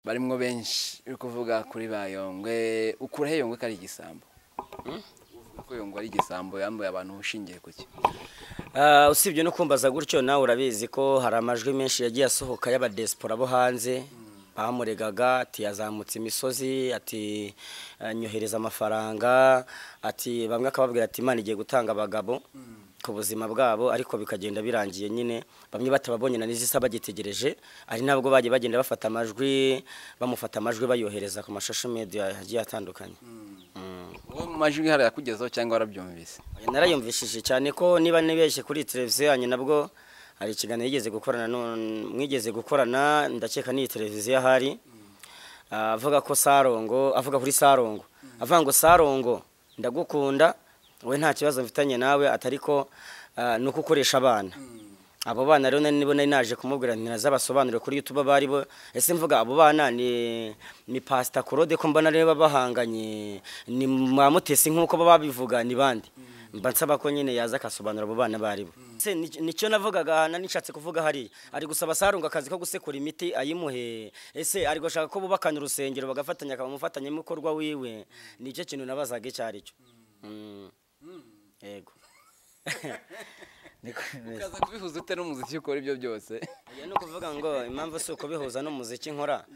barimo benshi uri kuvuga kuri bayongwe ukuraho yongwe ko ari igisambo Uvuga ko yongwe ari igisambo yambaye abantu ushingiye ku cyo Ah, usibye no kumbaza gutyo nawe urabizi ko hari amajwi menshi yagiye asohoka y'abadesipora bo hanze bamuregaga ati yazamutse imisozi ati eh, nyohereza amafaranga ati bamwe akababwira ati imana igiye gutanga abagabo ku buzima bwabo ariko bikagenda birangiye nyine bamwe batababonye na n'izisa bagitegereje ari nabwo bagiye bagenda bafata amajwi bamufata amajwi bayohereza ku mashasho media yagiye atandukanye wowe mu majwi hari akugezaho cyangwa warabyumvise narayumvishije cyane ko niba nibeshye kuri televiziyo yanjye nabwo hari ikiganiro yigeze gukorana nu- mwigeze gukorana ndakeka n'iyi televiziyo ahari Ah, avuga ko sarongo avuga kuri sarongo avuga ngo sarongo ndagukunda we nta kibazo mfitanye nawe atari ko ah, ni uko ukoresha abana abo bana rero nari nibo nari naje kumubwira nti nazabasobanurire kuri YouTube bari bo ese mvuga abo bana ni ni Pastor Claude ko mbona rero babahanganye ni Mwamutesi nkuko baba babivuga ni bandi mba nsaba ko nyine yaza akasobanura abo bana bari bo se ni- nicyo navugaga na nishatse kuvuga hariya ari gusaba sarunga akazi ko gusekura imiti ayimuhe ese ari gushaka ko bubakana urusengero bagafatanya akaba umufatanyabikorwa wiwe nicyo kintu nabazaga icyo ari cyo Mm. yego Niko bimeze. ukaza kubihuza ute n'umuziki ukora ibyo byose Oya, ni ukuvuga ngo impamvu si ukubihuza n'umuziki nkora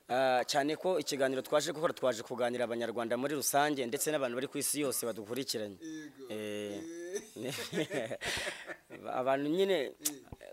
Ah, cyane ko ikiganiro twaje gukora twaje kuganira abanyarwanda muri rusange ndetse n'abantu bari ku isi yose badukurikiranye Eh, abantu nyine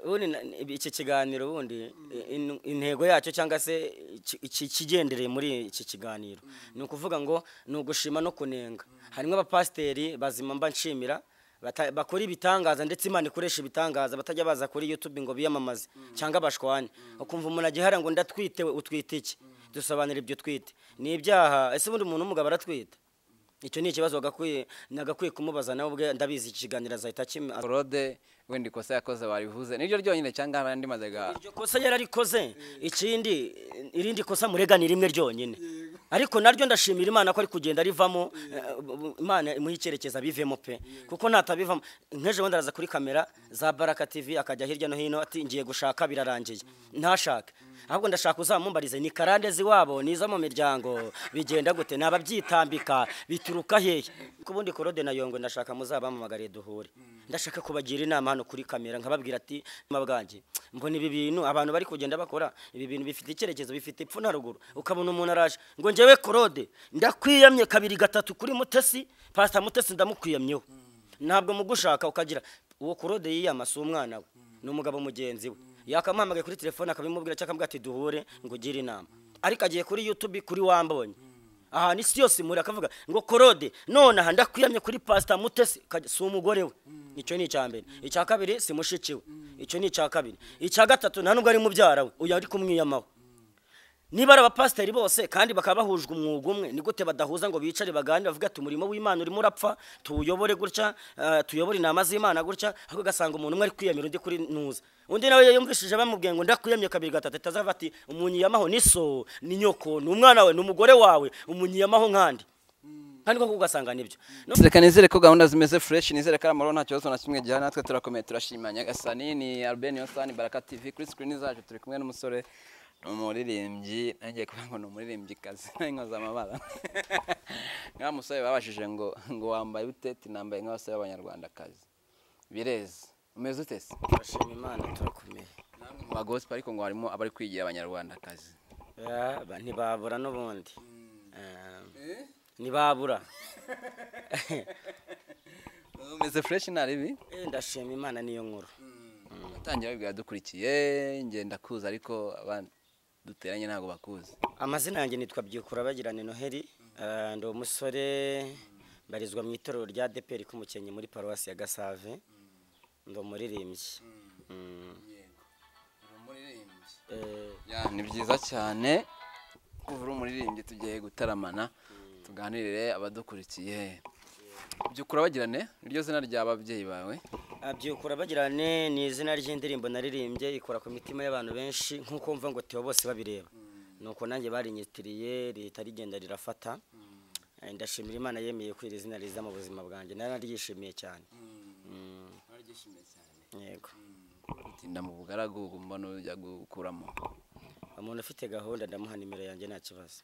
ubundi na- iki kiganiro ubundi in- intego yacyo cyangwa se iki- iki- ikigendereye muri iki kiganiro ni ukuvuga ngo ni ugushima no kunenga harimo abapasiteri bazima mba nshimira bata- bakora ibitangaza ndetse imana ikoresha ibitangaza batajya baza kuri youtube ngo biyamamaze cyangwa abashwane ukumva umuntu agihara ngo ndatwite we utwite iki dusobanura ibyo twite ni ibyaha ese ubundi umuntu w'umugabo aratwita icyo ni ikibazo wagakwiye nagakwiye kumubaza nawe ubwe ndabizi iki kiganiro azahita akima claude wenda ikosa yakoze waribihuze niryo ryonyine cyangwa hari andi mazaga iryo kosa yararikoze ikindi irindi kosa murega ni rimwe ryonyine ariko naryo ndashimira imana ko ari kugenda rivamo eh, imana imuha icyerekezo abivemo pe kuko natabivamo nk'ejo bundi araza kuri kamera za baraka tv akajya hirya no hino ati ngiye gushaka birarangiye ntashake ahubwo ndashaka uzamumbarize ni karande ziwabo nizo mu miryango bigenda gute ni ababyitambika bituruka hehe ko ubundi korode na yongwe ndashaka muzabamamagariye duhure ndashaka kubagira inama hano kuri kamera nkababwira ati "Mama bwanjye mbona ibi bintu abantu bari kugenda bakora ibi bintu bifite icyerekezo bifite ipfu na ruguru ukabona umuntu araje ngo njyewe korode ndakwiyamye kabiri gatatu kuri mutesi pasita mutesi ndamukwiyamyeho ntabwo mugushaka ukagira uwo korode yiyama si umwana we ni umugabo mugenzi we yakamuhamagaye kuri telefone akabimubwira cyangwa akavuga ati duhure ngo ugire inama ariko agiye kuri yutube kuri wambonye ahantu isi yose imuri akavuga ngo korode none aha ndakwiyamye kuri pasita mutesi ukajya- si umugore we icyo ni icya mbere icya kabiri si mushiki we icyo ni icya kabiri icya gatatu nta nubwo ari mubyara we uyu ari kumwiyamaho niba ari abapasiteri bose kandi bakaba bahujwe umwuga umwe ni gute badahuza ngo bicare baganire bavuge ati umurimo w'imana urimo urapfa tuwuyobore gutya eh, tuyobore inama z'imana gutya ahubwo ugasanga umuntu umwe ari kwiyamira undi kuri ntuza undi nawe yumvishije bamubwiye ngo ndakwiyamye kabiri gatatu atazava ati umunyiyamaho ni so ni nyoko ni umwana we ni umugore wawe umunyiyamaho nkandi kandi koko ugasanga nibyo No- reka nizere ko gahunda zimeze fureshi nizere ko ari amahoro nta kibazo na kimwe gihari natwe turakomeye turashima nyagasani ni albert yosani baraka tv kuri sikirini zacu turi kumwe n'umusore ni umuririmbyi nanjye kuvuga ngo ni umuririmbyikazi n'inkoza amabara niba musore babashije ngo ngo wambaye ute tinambaye nk'abasore b'abanyarwandakazi bireze umeze ute se turashima imana turakomeye namwe mu bagosipa ariko ngo harimo abari kwigira abanyarwandakazi Ah, ba- ntibabura n'ubundi Ah, ntibabura umeze fureshi nta ribi Eh, ndashima imana niyo nkuru watangira wibwira dukurikiye ngenda kuza ariko abandi duteranye ntabwo bakuzi amazina yanjye nitwa byikura bagirane noheli Ah, ndi umusore mbarizwa mu itorero rya deperi k'umukenke muri paruwasi ya gasave ndi umuririmbyi Mm. Eh, Ya, ni byiza cyane kuva uri umuririmbyi tugiye gutaramana tuganirire abadukurikiye byukura bagirane niryo zina ry'ababyeyi bawe Ah, byikura bagirane ni izina ry'indirimbo naririmbye ikora ku mitima y'abantu benshi nk'uko mva ngo teo bose babireba nuko nanjye barinyitiriye leta rigenda rirafata Eh, ndashimira imana yemeye ko iri zina riza mu buzima bwanjye nararyishimiye cyane Mm, yego tinda mu bugaragu mbona ujya gukuramo umuntu ufite gahunda ndamuha nimero yanjye nta kibazo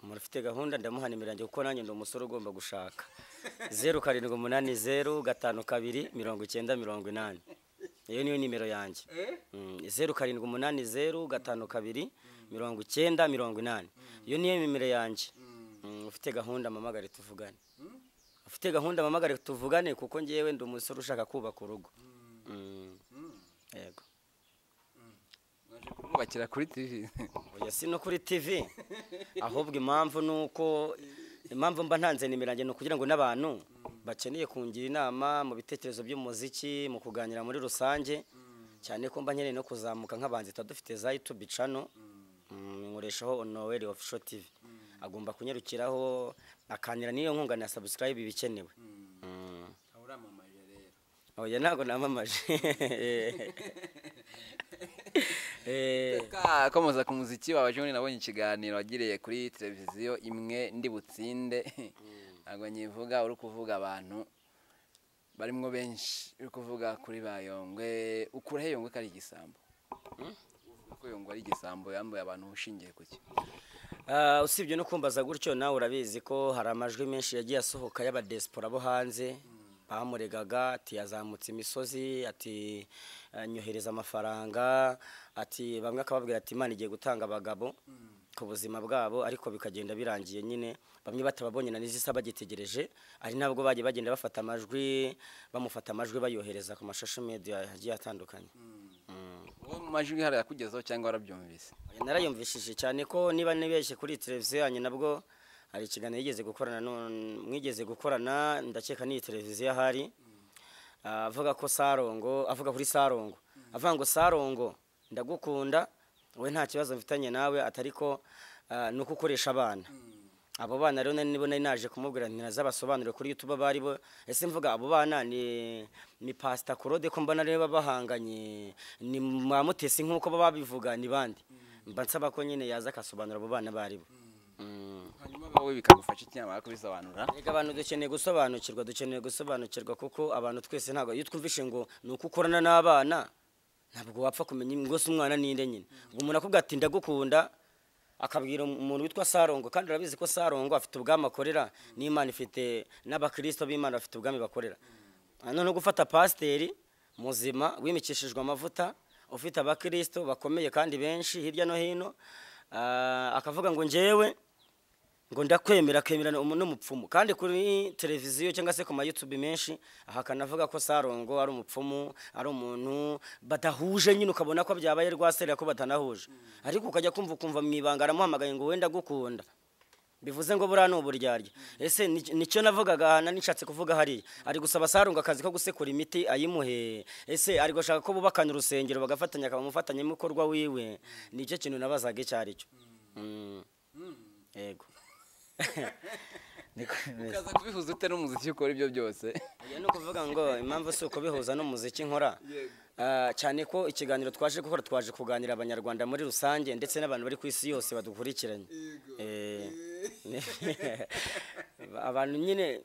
umuntu ufite gahunda ndamuha nimero yanjye kuko nanjye ndi umusore ugomba gushaka zeru karindwi umunani zeru gatanu kabiri mirongo icyenda mirongo inani iyo niyo nimero yanjye Mm, zeru karindwi umunani zeru gatanu kabiri mirongo icyenda mirongo inani iyo niyo nimero yanjye Mm, ufite gahunda mpamagare tuvugane ufite gahunda mpamagare tuvugane kuko ngewe ndi umusore ushaka kubaka urugo Mm, yego kubakira kuri tivi oya si no kuri tv ahubwo impamvu ni uko impamvu mba ntanze nimero yanjye ni ukugira ngo n'abantu bakeneye kungira inama mu bitekerezo by'umuziki mu kuganira muri rusange cyane ko mba nkeneye no kuzamuka nk'abanzi dufite za yutube cano nkoreshaho onoweri ofisho tv agomba kunyarukiraho akanira n'iyo nkunga na sabusikarayibe ibikenewe Mm. oya ntabwo namamaje Eh, Ka- komeza ku muziki wawe joni nabonye ikiganiro wagiriye kuri televiziyo imwe ndi butsinde ntabwo nyivuga uri kuvuga abantu barimwo benshi uri kuvuga kuri bayongwe ukuraho yongwe ko ari igisambo Uvuga ko yongwe ari igisambo yambuye abantu ushingiye ku cyo Ah, usibye no kumbaza gutyo nawe urabizi ko hari amajwi menshi yagiye asohoka y'abadesipora bo hanze bamuregaga ati yazamutse imisozi ati eh, nyohereza amafaranga ati bamwe akababwira ati imana igiye gutanga abagabo ku buzima bwabo ariko bikagenda birangiye nyine bamwe batababonye na n'izisa bagitegereje ari nabwo bagiye bagenda bafata amajwi bamufata amajwi bayohereza ku mashasho media agiye atandukanye Mm. wowe mu majwi hari akugezeho cyangwa warabyumvise narayumvishije cyane ko niba nibeshye kuri televiziyo yanyu nabwo hari ikiganiro yigeze gukorana nu- mwigeze gukorana ndakeka n'iyi televiziyo ahari Ah, avuga ko sarongo avuga kuri sarongo avuga ngo sarongo ndagukunda we nta kibazo mfitanye nawe atari ko ah, ni uko ukoresha abana abo bana rero nari nibo nari naje kumubwira nti nazabasobanurire kuri youtube bari bo ese mvuga abo bana ni ni pasita claude ko mbona rero baba bahanganye ni mwa mutesi nk'uko baba babivuga ni bande mba nsaba ko nyine yaza akasobanura abo bana bari bo Mm. hanyuma wowe bikagufasha icyamara kubisobanura Erega abantu dukeneye gusobanukirwa dukeneye gusobanukirwa kuko abantu twese ntabwo iyo twumvishe ngo ni uko ukorana n'abana ntabwo wapfa kumenya ngo se umwana ninde nyine ubwo umuntu akubwira ati ndagukunda akabwira umuntu witwa sarongo kandi urabizi ko sarongo afite ubwami akorera n'imana ifite n'abakirisito b'imana bafite ubwami bakorera noneho gufata pasiteri muzima wimikishijwe amavuta ufite abakirisito bakomeye kandi benshi hirya no hino ah, akavuga ngo njyewe ngo ndakwemera kwemerana umu- n'umupfumu kandi kuri televiziyo cyangwa se ku mayutubi menshi ahakana avuga ko sarongo ari umupfumu ari umuntu badahuje nyine ukabona ko byabaye rwaserera ko batanahuje ariko ukajya kumva ukumva mu ibanga aramuhamagaye ngo wenda gukunda bivuze ngo buriya ni uburyarya ese ni- nicyo navugaga na nishatse kuvuga hariya ari gusaba sarunga akazi ko gusekura imiti ayimuhe ese ari gushaka ko bubakana urusengero bagafatanya akaba umufatanyabikorwa wiwe nicyo kintu nabazaga icyo ari cyo Mm. yego Niko bimeze. ukaza kubihuza ute n'umuziki ukora ibyo byose Oya, ni ukuvuga ngo impamvu si uko bihuza n'umuziki nkora Ah, cyane ko ikiganiro twaje gukora twaje kuganira abanyarwanda muri rusange ndetse n'abantu bari ku isi yose badukurikiranye Eh, abantu nyine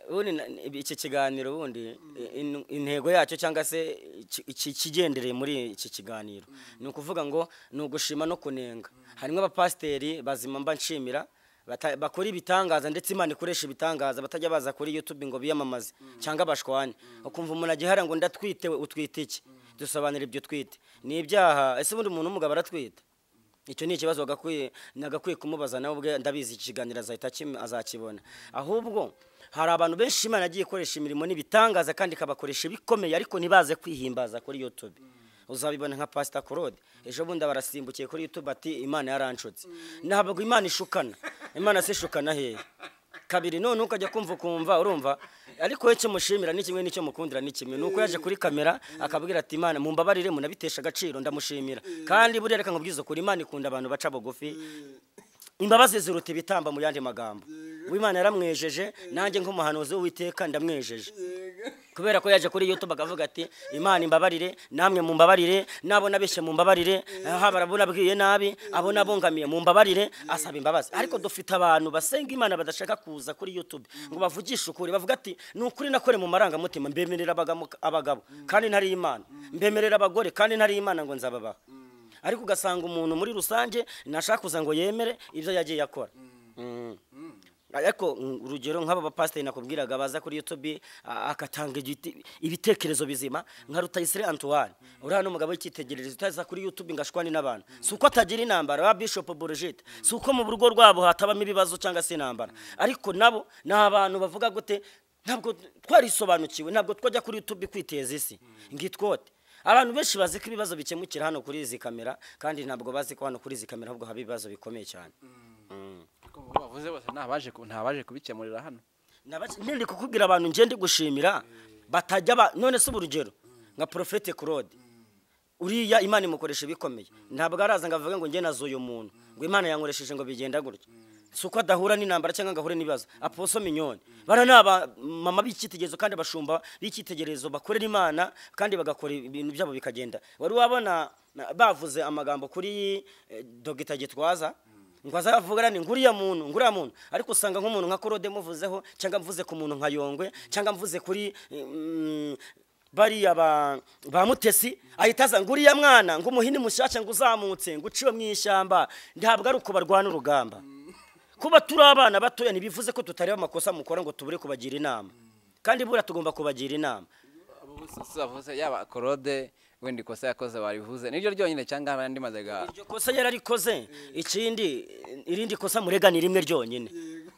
ubundi na- iki kiganiro ubundi in- intego yacyo cyangwa se iki- iki- ikigendereye muri iki kiganiro ni ukuvuga ngo ni ugushima no kunenga harimo abapasiteri bazima mba nshimira bata- bakora ibitangaza ndetse imana ikoresha ibitangaza batajya baza kuri youtube ngo biyamamaze cyangwa abashwane ukumva umuntu agihara ngo ndatwite we utwite iki dusobanura ibyo twite ni ibyaha ese ubundi umuntu w'umugabo aratwita icyo ni ikibazo wagakwiye nagakwiye kumubaza nawe ubwe ndabizi iki kiganiro azahita akim- azakibona ahubwo hari abantu benshi imana yagiye ikoresha imirimo n'ibitangaza kandi ikabakoresha ibikomeye ariko ntibaze kwihimbaza kuri youtube uzabibona nka pasita claude ejo bundi abarasimbukiye kuri youtube ati imana yaranshutse ntabwo imana ishukana imana se ishukana hehe kabiri none ukajya kumva ukumva urumva ariko we icyo mushimira ni kimwe n'icyo mukundira ni kimwe ni uko yaje kuri kamera akabwira ati imana mumbabarire munabitesha agaciro ndamushimira kandi buriya reka nkubwize ukuri imana ikunda abantu baca bugufi imbabazi ziruta ibitamba mu yandi magambo w'imana yaramwejeje nanjye nk'umuhanuzi w'uwiteka ndamwejeje kubera ko yaje kuri youtube akavuga ati imana imbabarire namwe mumbabarire nabo nabeshye mumbabarire haba abo nabwiye nabi abo nabungamiye mumbabarire asaba imbabazi ariko dufite abantu basenga imana badashaka kuza kuri youtube ngo bavugishe ukuri bavuga ati ni ukuri nakore mu marangamutima mbemerera abagamo- abagabo kandi ntari imana mbemerera abagore kandi ntari imana ngo nzababaha ariko ugasanga umuntu muri rusange ntashaka kuza ngo yemere ibyo yagiye akora Mm. ariko mm, urugero nk'aba bapasiteri nakubwiraga baza kuri youtube a- agatanga igiti- ibitekerezo bizima nka rutayisire antoine uriya ni umugabo w'icyitegererezo utaza kuri youtube ngo ashwane n'abantu si uko atagira intambara wa bishop burigite si uko mu rugo rwabo hatabamo ibibazo cyangwa se intambara ariko nabo ni abantu bavuga gute ntabwo twarisobanukiwe ntabwo twajya kuri youtube kwiteza isi ngitwote abantu benshi bazi ko ibibazo bikemukira hano kuri izi kamera kandi ntabwo bazi ko hano kuri izi kamera ahubwo haba ibibazo bikomeye cyane uko bavuze bose nta baje ku- nta baje kubikemurira hano Nabac- nende kukubwira abantu ngende gushimira batajya ba none se urugero nka Prophete Claude uriya imana imukoresha ibikomeye ntabwo araza ngo avuge ngo njye nazo uyu muntu ngo imana yankoresheje ngo bigenda gutya si uko adahura n'intambara cyangwa ngo ahure n'ibibazo aposo minyoni bara ni aba mama b'icyitegererezo kandi abashumba b'icyitegererezo bakorera imana kandi bagakora ibintu byabo bikagenda wari wabona na- bavuze amagambo kuri eh, dogita gitwaza ngo azavugane ngo uriya muntu ngo uriya muntu ariko usanga nk'umuntu nka korode muvuzeho cyangwa mvuze ku muntu nka yongwe cyangwa mvuze kuri mm, bariya ba ba mutesi ahita aza ngo uriya mwana ngo umuhini mushyashya ngo uzamutse ngo uciwe mu ishyamba ntabwo ari uko barwana urugamba kuba turi abana batoya ntibivuze ko tutareba amakosa mukora ngo tubure kubagira inama kandi buriya tugomba kubagira inama abo bose se bavuze yaba korode wenda ikosa yakoze barivuze niryo ryonyine cyangwa hari andi mazaga iryo kosa yararikoze ikindi irindi kosa murega ni rimwe ryonyine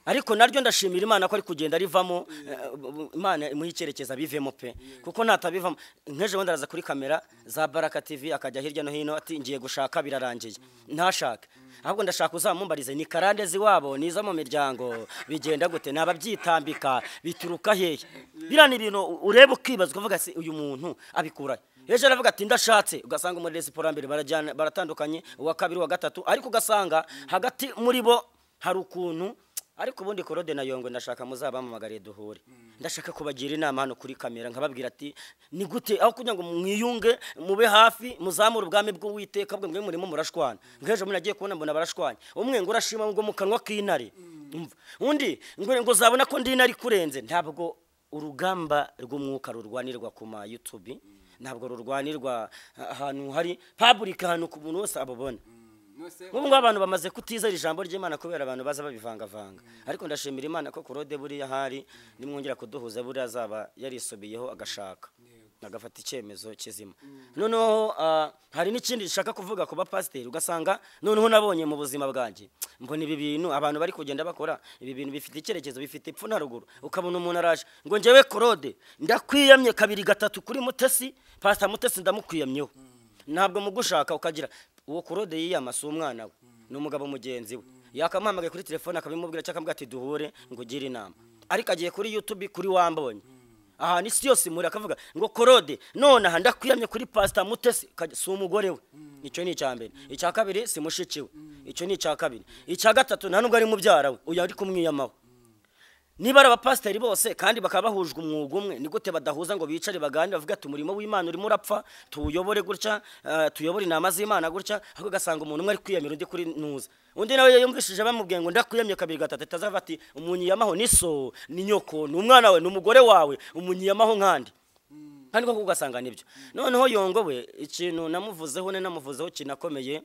ariko naryo ndashimira imana ko ari kugenda rivamo eh, imana imuha icyerekezo abivemo pe kuko natabivamo nk'ejo bundi araza kuri kamera za baraka tv akajya hirya no hino ati ngiye gushaka birarangiye ntashake ahubwo ndashaka uzamumbarize ni karande ziwabo nizo mu miryango bigenda gute ni ababyitambika bituruka hehe biriya ni ibintu ureba ukibaza ukavuga se uyu muntu abikurahe ejo aravuga ati ndashatse ugasanga muri resiporo mbere barajyana baratandukanye uwa kabiri uwa gatatu ariko ugasanga hagati muri bo hari ukuntu ariko ubundi korode na yongwe ndashaka muzabamamagariye duhure ndashaka kubagira inama hano kuri kamera nkababwira ati ni gute aho kugira ngo mwiyunge mube hafi muzamure ubwami bw'uwiteka bwe mwe murimo murashwana nk'ejo bundi nagiye kubona mbona barashwanya umwe ngo urashima ngo mu kanwa k'intare Umva. undi ngo ngo uzabona ko ndi intare ikurenze ntabwo urugamba rw'umwuka rurwanirwa ku ma YouTube ntabwo rurwanirwa ahantu hari public ahantu ku muntu wese ababona nk'ubu ngubu abantu bamaze kutizera ijambo ry'imana kubera abantu baza babivangavanga ariko ndashimira imana ko kurode buriya ahari nimwongera kuduhuza buriya azaba yarisubiyeho agashaka agafata icyemezo kizima noneho ah, hari n'ikindi nshaka kuvuga ku bapasiteri ugasanga noneho nabonye mu buzima bwanjye mbona ibi bintu abantu bari kugenda bakora ibi bintu bifite icyerekezo bifite epfo na ruguru ukabona umuntu araje ngo njyewe korode ndakwiyamye kabiri gatatu kuri mutesi pasita mutesi ndamukwiyamyeho ntabwo mugushaka ukagira uwo kurode yiyama si umwana we ni umugabo mugenzi we yakamuhamagaye kuri telefone akabimubwira cyangwa akavuga ati duhure ngo ugire inama ariko agiye kuri youtube kuri wambonye ahantu isi yose imuri akavuga ngo korode none aha ndakwiyamye kuri pasita mutesi ukajya- si umugore we icyo ni icya mbere icya kabiri si mushiki we icyo ni icya kabiri icya gatatu nta nubwo ari mubyara we uyu ari kumwiyamaho niba ari abapasiteri bose kandi bakaba bahujwe umwuga umwe ni gute badahuza ngo bicare baganire bavuga ati umurimo w'imana urimo urapfa tuwuyobore gutya eh, tuyobore inama z'imana gutya ahubwo ugasanga umuntu umwe ari kwiyamira undi kuri ntuza undi nawe yumvishije bamubwiye ngo ndakwiyamye kabiri gatatu atazava ati umunyiyamaho ni so ni nyoko ni umwana we ni umugore wawe umunyiyamaho nkandi kandi koko ugasanga nibyo noneho yongo we ikintu namuvuzeho ne namuvuzeho kinakomeye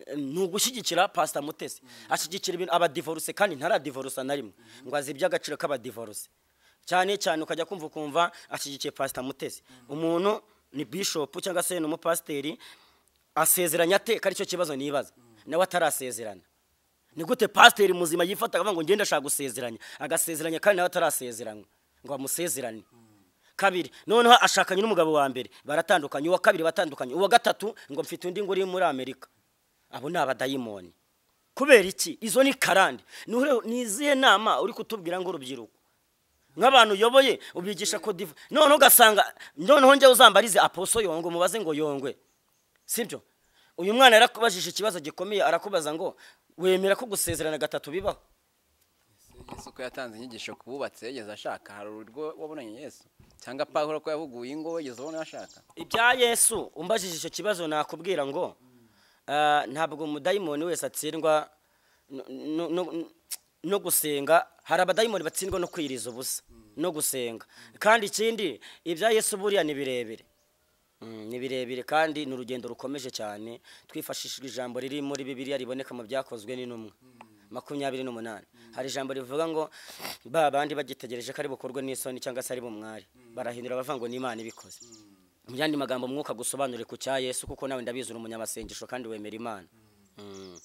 eh, ni ugushyigikira pasita mutesi ashyigikira ibintu abadivoruse kandi ntaradivorusa na rimwe ngo azi iby'agaciro k'abadivoruse cyane cyane ukajya kumva ukumva ashyigikiye pasita mutesi umuntu ni bishopu cyangwa se ni umupasiteri asezeranya ate ko aricyo kibazo nibaza nawe atarasezerana ni gute pasiteri muzima yifata akavuga ngo ngende ashaka gusezeranya agasezeranya kandi nawe atarasezeranywa ngo bamusezerane kabiri noneho ashakanye n'umugabo wa mbere baratandukanye uwa kabiri batandukanye uwa gatatu ngo mfite undi ngo uri muri amerika abo ni abadayimoni kubera iki izo ni karande Nuhure- ni izihe nama uri kutubwira ngo urubyiruko nk'abantu uyoboye ubigisha kodiva noneho ugasanga noneho njyewe uzambarize aposo yongwe mubaze ngo yongwe sibyo uyu mwana yarakubajije ikibazo gikomeye arakubaza ngo wemera ko gusezerana gatatu bibaho yesu ko yatanze inyigisho ku bubatse yageze ashaka hari urwo wabonanye yesu cyangwa pawuro ko yahuguye ingo wegeze ubona ashaka ibya yesu umbajije icyo kibazo nakubwira ngo ah, ntabwo umudayimoni wese atsindwa no- no- no- no gusenga hari abadayimoni batsindwa no kwiriza ubusa no gusenga kandi ikindi ibya yesu buriya ni birebire Mm, ni birebire kandi ni urugendo rukomeje cyane twifashishije ijambo riri muri bibiliya riboneka mu byakozwe n'intumwa makumyabiri n'umunani hari ijambo rivuga ngo ba bandi bagitegereje ko ari bukorwe n'isoni cyangwa se ari bumwari barahindura bavuga ngo ni imana ibikoze mu yandi magambo mwuka gusobanure ku cya yesu kuko nawe ndabizi uri umunyamasengesho kandi wemera imana Mm.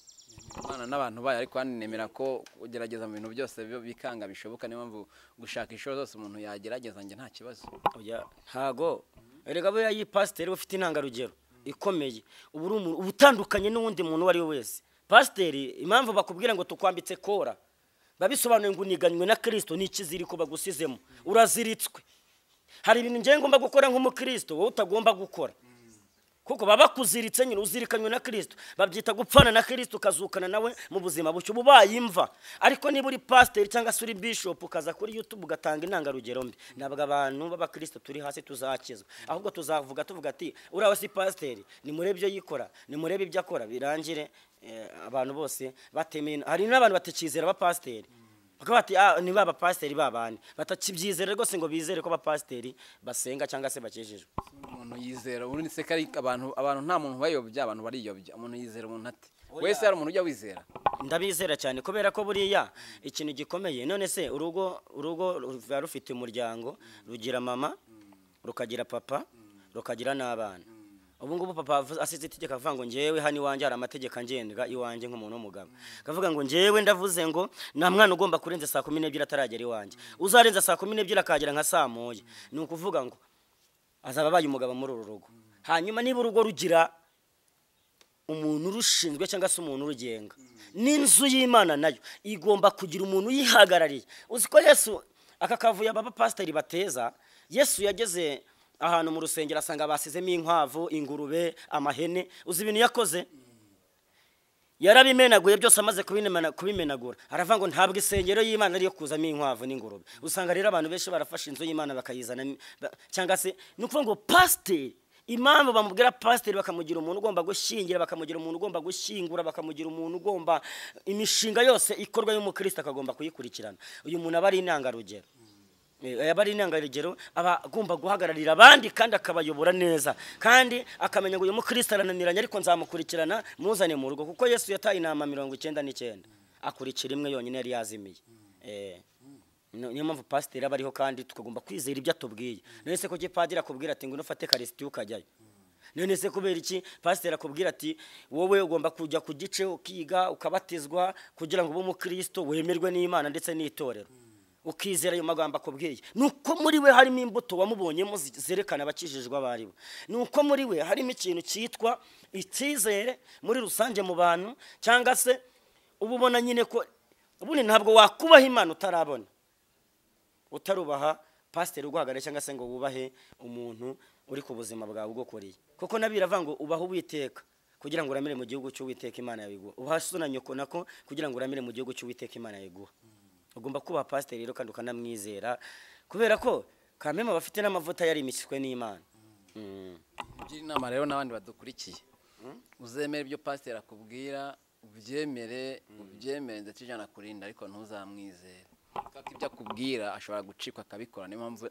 imana n'abantu bayo ariko hano nemera ko ugerageza mu bintu byose bi- bikanga bishoboka niyo mpamvu gushaka inshuro zose umuntu yagerageza njye nta kibazo oya ntago erega buriya iyi pasiteri uba ufite intangarugero ikomeye uba uri umuntu uba utandukanye n'uwundi muntu uwo ari we wese pasiteri impamvu bakubwira ngo tukwambitse kora babisobanuye ngo uniganywe na kirisito ni ikiziriko bagusizemo uraziritswe hari ibintu ngewe ngomba gukora nk'umukristo wowe utagomba gukora kuko baba bakuziritse nyine uzirikanywe na kirisito babyita gupfana na kirisito ukazukana nawe mu buzima bucyo uba ubaye imva ariko niba uri pasiteri cyangwa se uri bishopu ukaza kuri yutube ugatanga intangarugero mbi ntabwo abantu b'abakristo turi hasi tuzakizwa ahubwo tuzavuga tuvuga ati uriya we si pasiteri nimurebe ibyo yikora nimurebe ibyo akora birangire eh, abantu bose batemeye hari n'abantu batakizera abapasiteri bakaba bati ah ni ba bapasiteri ba bandi batakibyizera rwose ngo bizere ko abapasiteri basenga cyangwa se bakijijwe umuntu yizera ubundi se kari abantu abantu nta muntu bayobya abantu bariyobya umuntu yizera umuntu ate wese hari umuntu ujya wizera ndabizera cyane kubera ko buriya ikintu gikomeye none se urugo urugo ruba rufite umuryango rugira mama rukagira papa rukagira n'abana ubu ngubu papa avuze- asize itegeko avuga ngo ngewe hano iwanjye hari amategeko angenga iwanjye nk'umuntu w'umugabo akavuga ngo ngewe ndavuze ngo nta mwana ugomba kurenza saa kumi n'ebyiri ataragera iwanjye uzarenza saa kumi n'ebyiri akagera nka saa moya ni ukuvuga ngo azaba abaye umugabo muri uru rugo hanyuma niba urugo rugira umuntu urushinzwe cyangwa se umuntu urugenga n'inzu y'imana nayo igomba kugira umuntu uyihagarariye uzi ko yesu aka kavuyo aba bapasiteri bateza yesu yageze ahantu mu rusengero asanga basizemo inkwavu ingurube amahene uzi ibintu yakoze yarabimenaguye byose amaze kubimena- kubimenagura aravuga ngo ntabwo isengero y'imana ariyo kuzamo inkwavu n'ingurube usanga rero abantu benshi barafashe inzu y'imana bakayizana ba- cyangwa se ni ukuvuga ngo pasiteri impamvu bamubwira pasiteri bakamugira umuntu ugomba gushyingira bakamugira umuntu ugomba gushyingura bakamugira umuntu ugomba imishinga yose ikorwa y'umukristo akagomba kuyikurikirana uyu muntu aba ari intangarugero Eh, aba ari intangarugero aba agomba guhagararira abandi kandi akabayobora neza kandi akamenya ngo uyu mukristo arananiranye ariko nzamukurikirana muzane mu rugo kuko yesu yataye inama mirongo icyenda n'icyenda akurikira imwe yonyine yari yazimiye Eh, ni- niyo mpamvu pasiteri aba ariho kandi tukagomba kwizera ibyo atubwiye none se kuki padiri akubwira ati ngwino ufate karisitiya ukajyayo none se kubera iki pasiteri akubwira ati wowe ugomba kujya ku gice ukiga ukabatizwa kugira ngo ube umukristo wemerwe n'imana ndetse n'itorero ukizera ayo magambo akubwiye ni uko muri we harimo imbuto wamubonyemo zi- zerekana abakijijwe abo ari bo ni uko muri we harimo ikintu cyitwa icyizere muri rusange mu bantu cyangwa se uba ubona nyine ko ubundi ntabwo wakubaha imana utarabona utarubaha pasiteri uguhagarariye cyangwa se ngo wubahe umuntu uri ku buzima bwawe ugukuriye kuko nabi biravuga ngo ubahe uwiteka kugira ngo uramire mu gihugu cy'uwiteka imana yawe iguha ubaha so na nyoko nako kugira ngo uramire mu gihugu cy'uwiteka imana yawe iguha ugomba kubaha pasiteri rero kandi ukanamwizera kubera ko kameme aba afite n'amavuta yarimishijwe n'imana Mm. ngira inama rero n'abandi badukurikiye uzemere ibyo pasiteri akubwira ubyemere ubyemere ndetse ijana kurinda ariko ntuzamwizere kuko ibyo akubwira ashobora gucikwa akabikora niyo mpamvu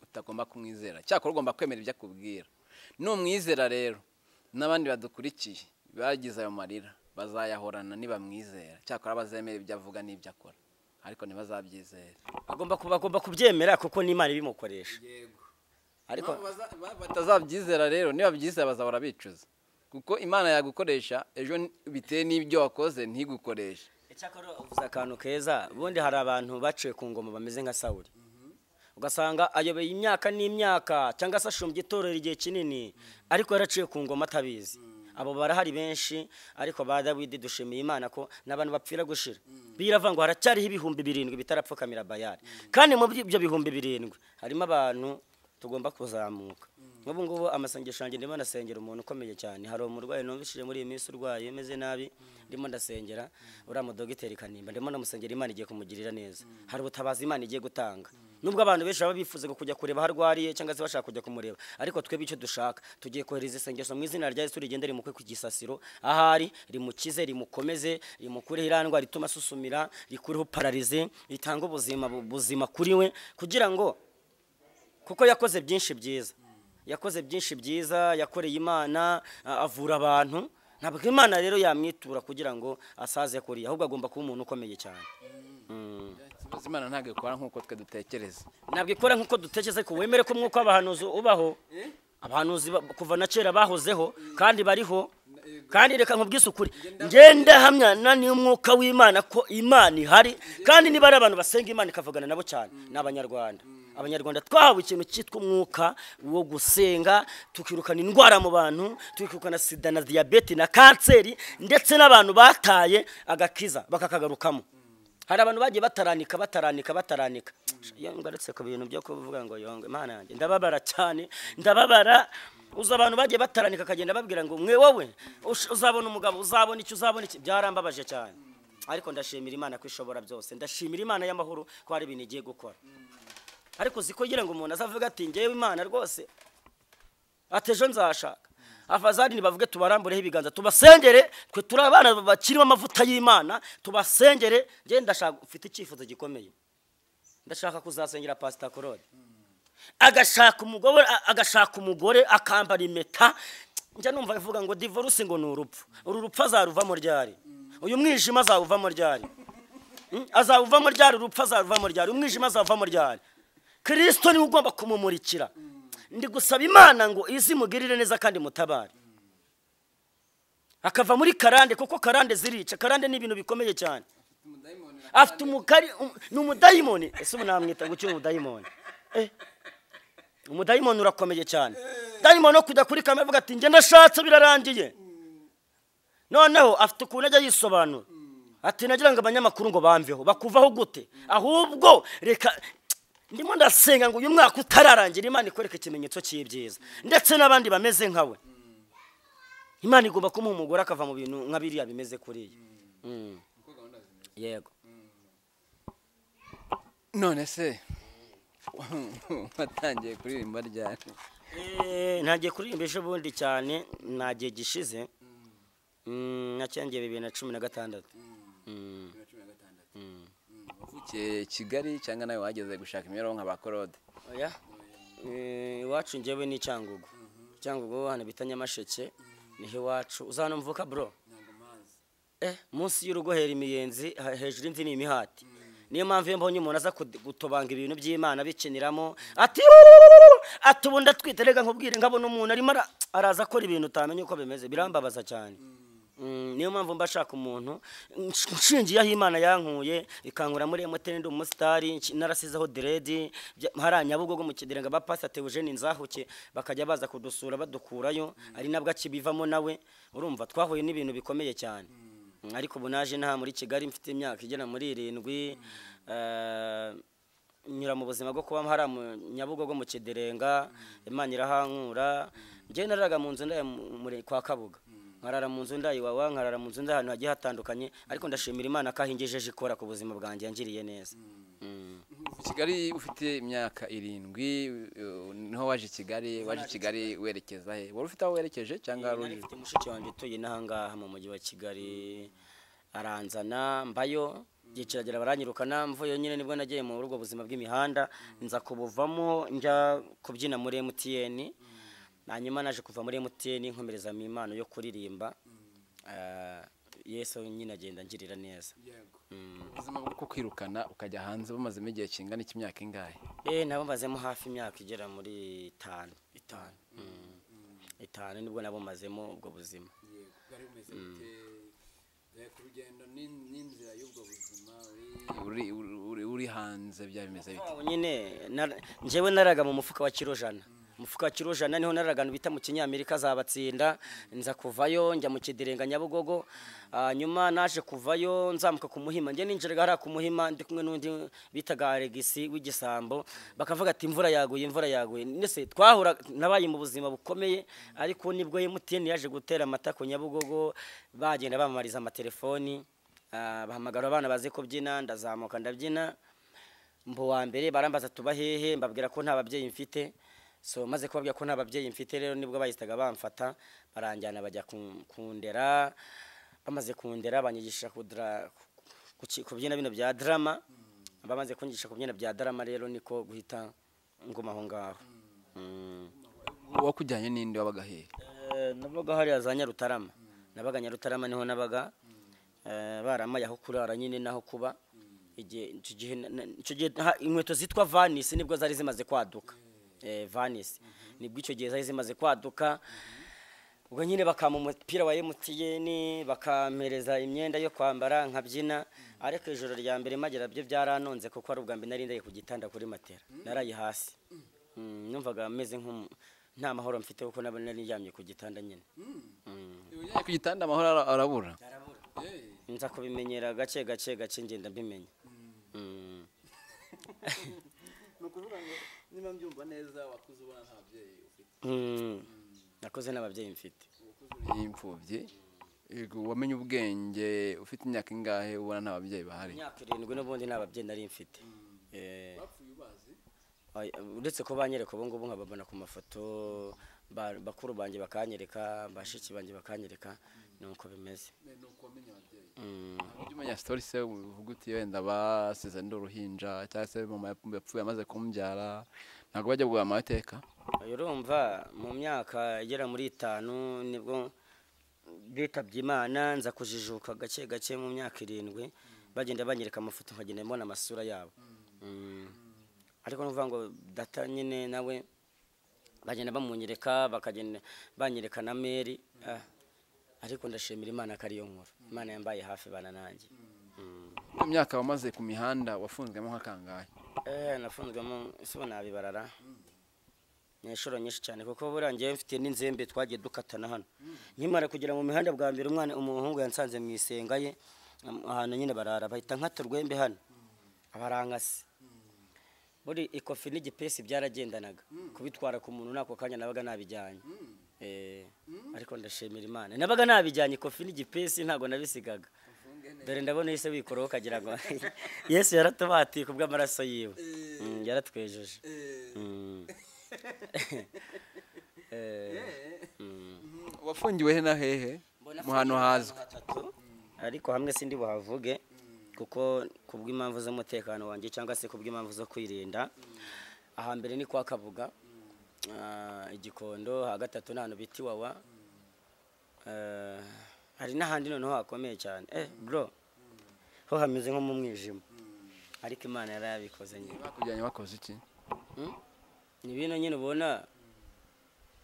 utagomba kumwizera cyakora ugomba kwemera ibyo akubwira numwizera rero n'abandi badukurikiye bagize ayo marira bazayahorana nibamwizera cyakora bazemera ibyo avuga n'ibyo akora ariko ntibazabyizere agomba ku- bagomba kubyemera kuko n'imana ibimukoresha ariko Impamvu baza- ba- batazabyizera rero niba byizera bazahora bicuza kuko imana yagukoresha ejo n- bitewe n'ibyo wakoze ntigukoreshe icyakora uvuze akantu keza ubundi hari abantu baciye ku ngoma bameze nka sawuri ugasanga ayoboye imyaka n'imyaka cyangwa se ashumbye itorero igihe kinini ariko yaraciye ku ngoma atabizi abo barahari benshi ariko ba dawidi dushimiye imana ko n'abantu bapfira gushira biravuga ngo haracyariho ibihumbi birindwi bitarapfukamira bayari kandi muri ibyo bihumbi birindwi harimo abantu tugomba kuzamuka nk'ubu ngubu amasengesho yanjye ndimo ndasengera umuntu ukomeye cyane hari umurwayi numvishije muri iyi minsi urwaye umeze nabi ndimo ndasengera uriya mudogiteri kanimba ndimo ndamusengera imana igiye kumugirira neza hari ubutabazi imana igiye gutanga nubwo abantu benshi baba bifuza kujya kureba aho arwariye cyangwa se bashaka kujya kumureba ariko twebwe icyo dushaka tugiye kohereza isengesho mu izina rya yesu rigende rimukwe ku gisasiro ahari rimukize rimukomeze rimukureho iriya ndwara ituma asusumira rikureho pararize ritange ubuzima buzima kuri we kugira ngo kuko yakoze byinshi byiza yakoze byinshi byiza yakoreye imana a- avura abantu ntabwo imana rero yamwitura kugira ngo asaze kuriya ahubwo agomba kuba umuntu ukomeye cyane Ikibazo Imana ntabwo ikora nk'uko twe dutekereza ntabwo ikora nk'uko dutekereza ko wemere ko umwuka w'abahanuzi ubaho abahanuzi ba- kuva na kera bahozeho kandi bariho kandi reka nkubwise ukuri ngenda hamyana n'umwuka w'imana ko imana ihari kandi niba ari abantu basenga imana ikavugana nabo cyane ni abanyarwanda abanyarwanda twahawe ikintu cyitwa umwuka wo gusenga tukirukana indwara mu bantu tukirukana sida na diyabete na kanseri ndetse n'abantu bataye agakiza bakakagarukamo hari abantu bagiye bataranika bataranika bataranika iyo ngarutse ku bintu byo kuvuga ngo yonge imana yanjye ndababara cyane ndababara uzi abantu bagiye bataranika akagenda babwira ngo mwe wowe ush- uzabona umugabo uzabona iki uzabona iki byarambabaje cyane ariko ndashimira imana ko ishobora byose ndashimira imana y'amahoro ko hari ibintu igiye gukora ariko uzi kugira ngo umuntu azavuga ati ngewe imana rwose ati ejo nzashaka abazari nibavuge tubarambureho ibiganza tubasengere twe turi abana bakirimo amavuta y'imana tubasengere njye ndashaka ufite icyifuzo gikomeye ndashaka kuzasengera pasita korode agashaka umugore a- agashaka umugore akambara impeta njya numva avuga ngo divorce ngo ni urupfu uru rupfu azaruvamo ryari uyu mwijima azawuvamo ryari Mm, azawuvamo ryari urupfu azaruvamo ryari umwijima azavamo ryari kirisito niwe ugomba kumumurikira ndi gusaba imana ngo izi mugirire neza kandi mutabare akava muri karande kuko karande zirica karande ni ibintu bikomeye cyane afite umukari um- ni umudayimoni ese ubu namwita ngo ukiri umudayimoni Eh, umudayimoni urakomeye cyane dayimoni wo kujya kuri kamera avuga ati njye ndashatse birarangiye noneho afite ukuntu ajya yisobanura ati nagira ngo abanyamakuru ngo bamveho bakuvaho gute ahubwo reka ndimo ndasenga ngo uyu mwaka utararangira imana ikwereke ikimenyetso cy'ibyiza ndetse n'abandi bameze nkawe imana igomba kumuha umugore akava mu bintu nka biriya bimeze kuriya Mm. yego none se watangiye kuririmba ryari Eh, ntagiye kuririmba ejo bundi cyane nta gihe gishize Mm, nacyangeye bibiri na cumi na gatandatu Mm. wavukiye kigali cyangwa nawe wageze gushaka imibereho nka ba korode oya Eh, iwacu njyewe ni cyangugu cyangugu hano bita nyamasheke niho iwacu uzanumvuka bro eh munsi y'urugo hera imiyenzi ha- hejuru imvi ni imihati niyo mpamvu iyo mbonye umuntu aza kud- gutobanga ibintu by'imana bikiniramo ati "Ururururu!" ati ubu ndatwite reka nkubwire nkabona umuntu arimo ara- araza akora ibintu utamenya uko bimeze birambabaza cyane Mm, niyo mpamvu mba nshaka umuntu nsh- nshingiyeho imana yankuye ikankura muri emutiyeni ndi umusitari nsh- narasizeho deredi bya- hariya nyabugogo mu kidirenga ba pasate eugene nzahuke bakajya baza kudusura badukurayo ari nabwo akibivamo nawe urumva twahuye n'ibintu bikomeye cyane Mm, ariko ubu naje naha muri kigali mfite imyaka igera muri irindwi eh, nyura mu buzima bwo kuba hari nyabugogo mu kidirenga imana irahankura njyewe nararaga mu nzu ndaya mu- muri- kwa kabuga nkarara mu nzu ndayi wawa nkarara mu nzu ndayi ahantu hagiye hatandukanye ariko ndashimira imana ko ahingejeje ikora ku buzima bwanjye yangiriye neza Mm. Mu kigali ufite imyaka irindwi uh, niho waje i kigali waje i kigali werekeza he wari ufite aho werekeje cyangwa wari nari uje mfite mushiki wanjye utuye n'ahangaha mu mujyi wa kigali aranzana mbayo igihe kiragera baranyirukana mvuyeyo nyine nibwo nagiye mu rugo buzima bw'imihanda nza kubuvamo njya kubyina muri mtn hanyuma naje kuva muri mtn nkomerezamo impano yo kuririmba Eh, yesu nyine agenda ngirira neza Mm. ubuzima bwo kwirukana ukajya hanze bumazemo igihe kingana iki imyaka ingahe Eh, nabo mazemo hafi imyaka igera muri itanu itanu itanu nibwo nabo mazemo ubwo buzima uri, uri, uri, uri hanze byaba bimeze bite Aho nyine nar- njyewe naraga mu mufuka wa kirojana umufuka wa kirojana niho naraga ahantu bita mu kinyamerika zabatsinda nza kuvayo njya mu kidirenga nyabugogo hanyuma naje kuvayo nzamuka ku muhima njye ninjiraga hariya ku muhima ndi kumwe n'undi bitaga alegisi w'igisambo bakavuga ati imvura yaguye imvura yaguye nese twahura nabaye mu buzima bukomeye ariko nibwo emutiyeni yaje gutera amata ku nyabugogo bagenda bamamariza amatelefoni ah, bahamagara abana bazi kubyina ndazamuka ndabyina mbu wa mbere barambaza tuba hehe mbabwira ko nta babyeyi mfite so maze kubabwira ko nta babyeyi mfite rero nibwo bahitaga bamfata baranjyana bajya ku- kundera bamaze kundera banyigisha kudra- ku- ku- kubyina bino bya drama bamaze kunyigisha kubyina bya drama rero niko guhita ngumaho ngaho Mm. wakujyanye n'indi wabaga hehe Eh, nabaga hariya za nyarutarama nabaga nyarutarama niho nabaga eh, baramaye aho kurara nyine n'aho kuba igihe icyo gihe na- na- icyo gihe ha- inkweto zitwa vanisi nibwo zari zimaze kwaduka Eh, vanisi nibwo icyo gihe zari zimaze kwaduka ubwo nyine bakampa umupira wa emutiyeni bakampereza imyenda yo kwambara nkabyina ariko ijoro rya mbere magera byo byaranonze kuko ari ubwa mbere nari ndaye ku gitanda kuri matera naraye hasi Mm, numvaga meze nk'umu nta mahoro mfite kuko naba nari ndyamye ku gitanda nyine ku gitanda amahoro ara- arabura nza kubimenyera gake gake gake ngenda mbimenya Mm. ni ukuvuga ngo niba mbyumva neza wakuze ubona nta babyeyi ufite Mm. nakoze n'ababyeyi mfite y'imfubyi yego wamenye ubwenge ufite imyaka ingahe ubona nta babyeyi bahari imyaka irindwi n'ubundi nta babyeyi nari mfite Eh. Ay- uretse ko banyereka ubu ngubu nkababona ku mafoto ba- bakuru banjye bakanyereka bashiki banjye bakanyereka ni uko bimeze Mm. ujya umenya sitori se uvuga uti wenda basize ndi uruhinja cyangwa se mama yapfuye amaze kumbyara ntabwo bajya guhura amateka Oya, urumva mu myaka igera muri itanu nibwo bitabye imana nza kujijuka gake gake mu myaka irindwi bagenda banyereka amafoto nkagenda mbona amasura yabo Mm. ariko nuvuga ngo data nyine nawe bagenda bamunyereka bakagenda banyereka na meri ah, ariko ndashimira imana ko ariyo nkuru imana yambaye hafi bana nanjye Mm. mu myaka wamaze ku mihanda wafunzwemo nk'akangahe Eh, nafunzwemo ese ubu nabibarara ni inshuro nyinshi cyane kuko buriya ngewe mfite n'inzembe twagiye dukatana hano nkimara kugera mu mihanda bwa mbere umwana umuhungu yansanze mu isenga ye am- ahantu nyine barara bahita nkata urwembe hano abarankasi buri ikofi n'igipesi byaragendanaga kubitwara ku muntu n'ako kanya nabaga nabijyanye Eh, ariko ndashimira imana nabaga nabijyanye ikofi n'igipesi ntabwo nabisigaga dore ndabona yise wikuraho ukagira ngo yesu yaratubatiye ku bw'amaraso yiwe Mm, yaratwejeje Mm. Eh, mm. wafungiwe he na hehe mu hantu hazwi ariko hamwe sindi buhavuge kuko ku bw'impamvu z'umutekano wanjye cyangwa se ku bw'impamvu zo kwirinda ahambere ni kwa kabuga Ah, igikondo ha gatatu ni ahantu bita iwawa Eh, hari n'ahandi noneho hakomeye cyane eh bro ho hameze nko mu mwijima ariko imana yarayabikoze nyine bakujyanye wakoze iki Mm. ni bino nyine ubona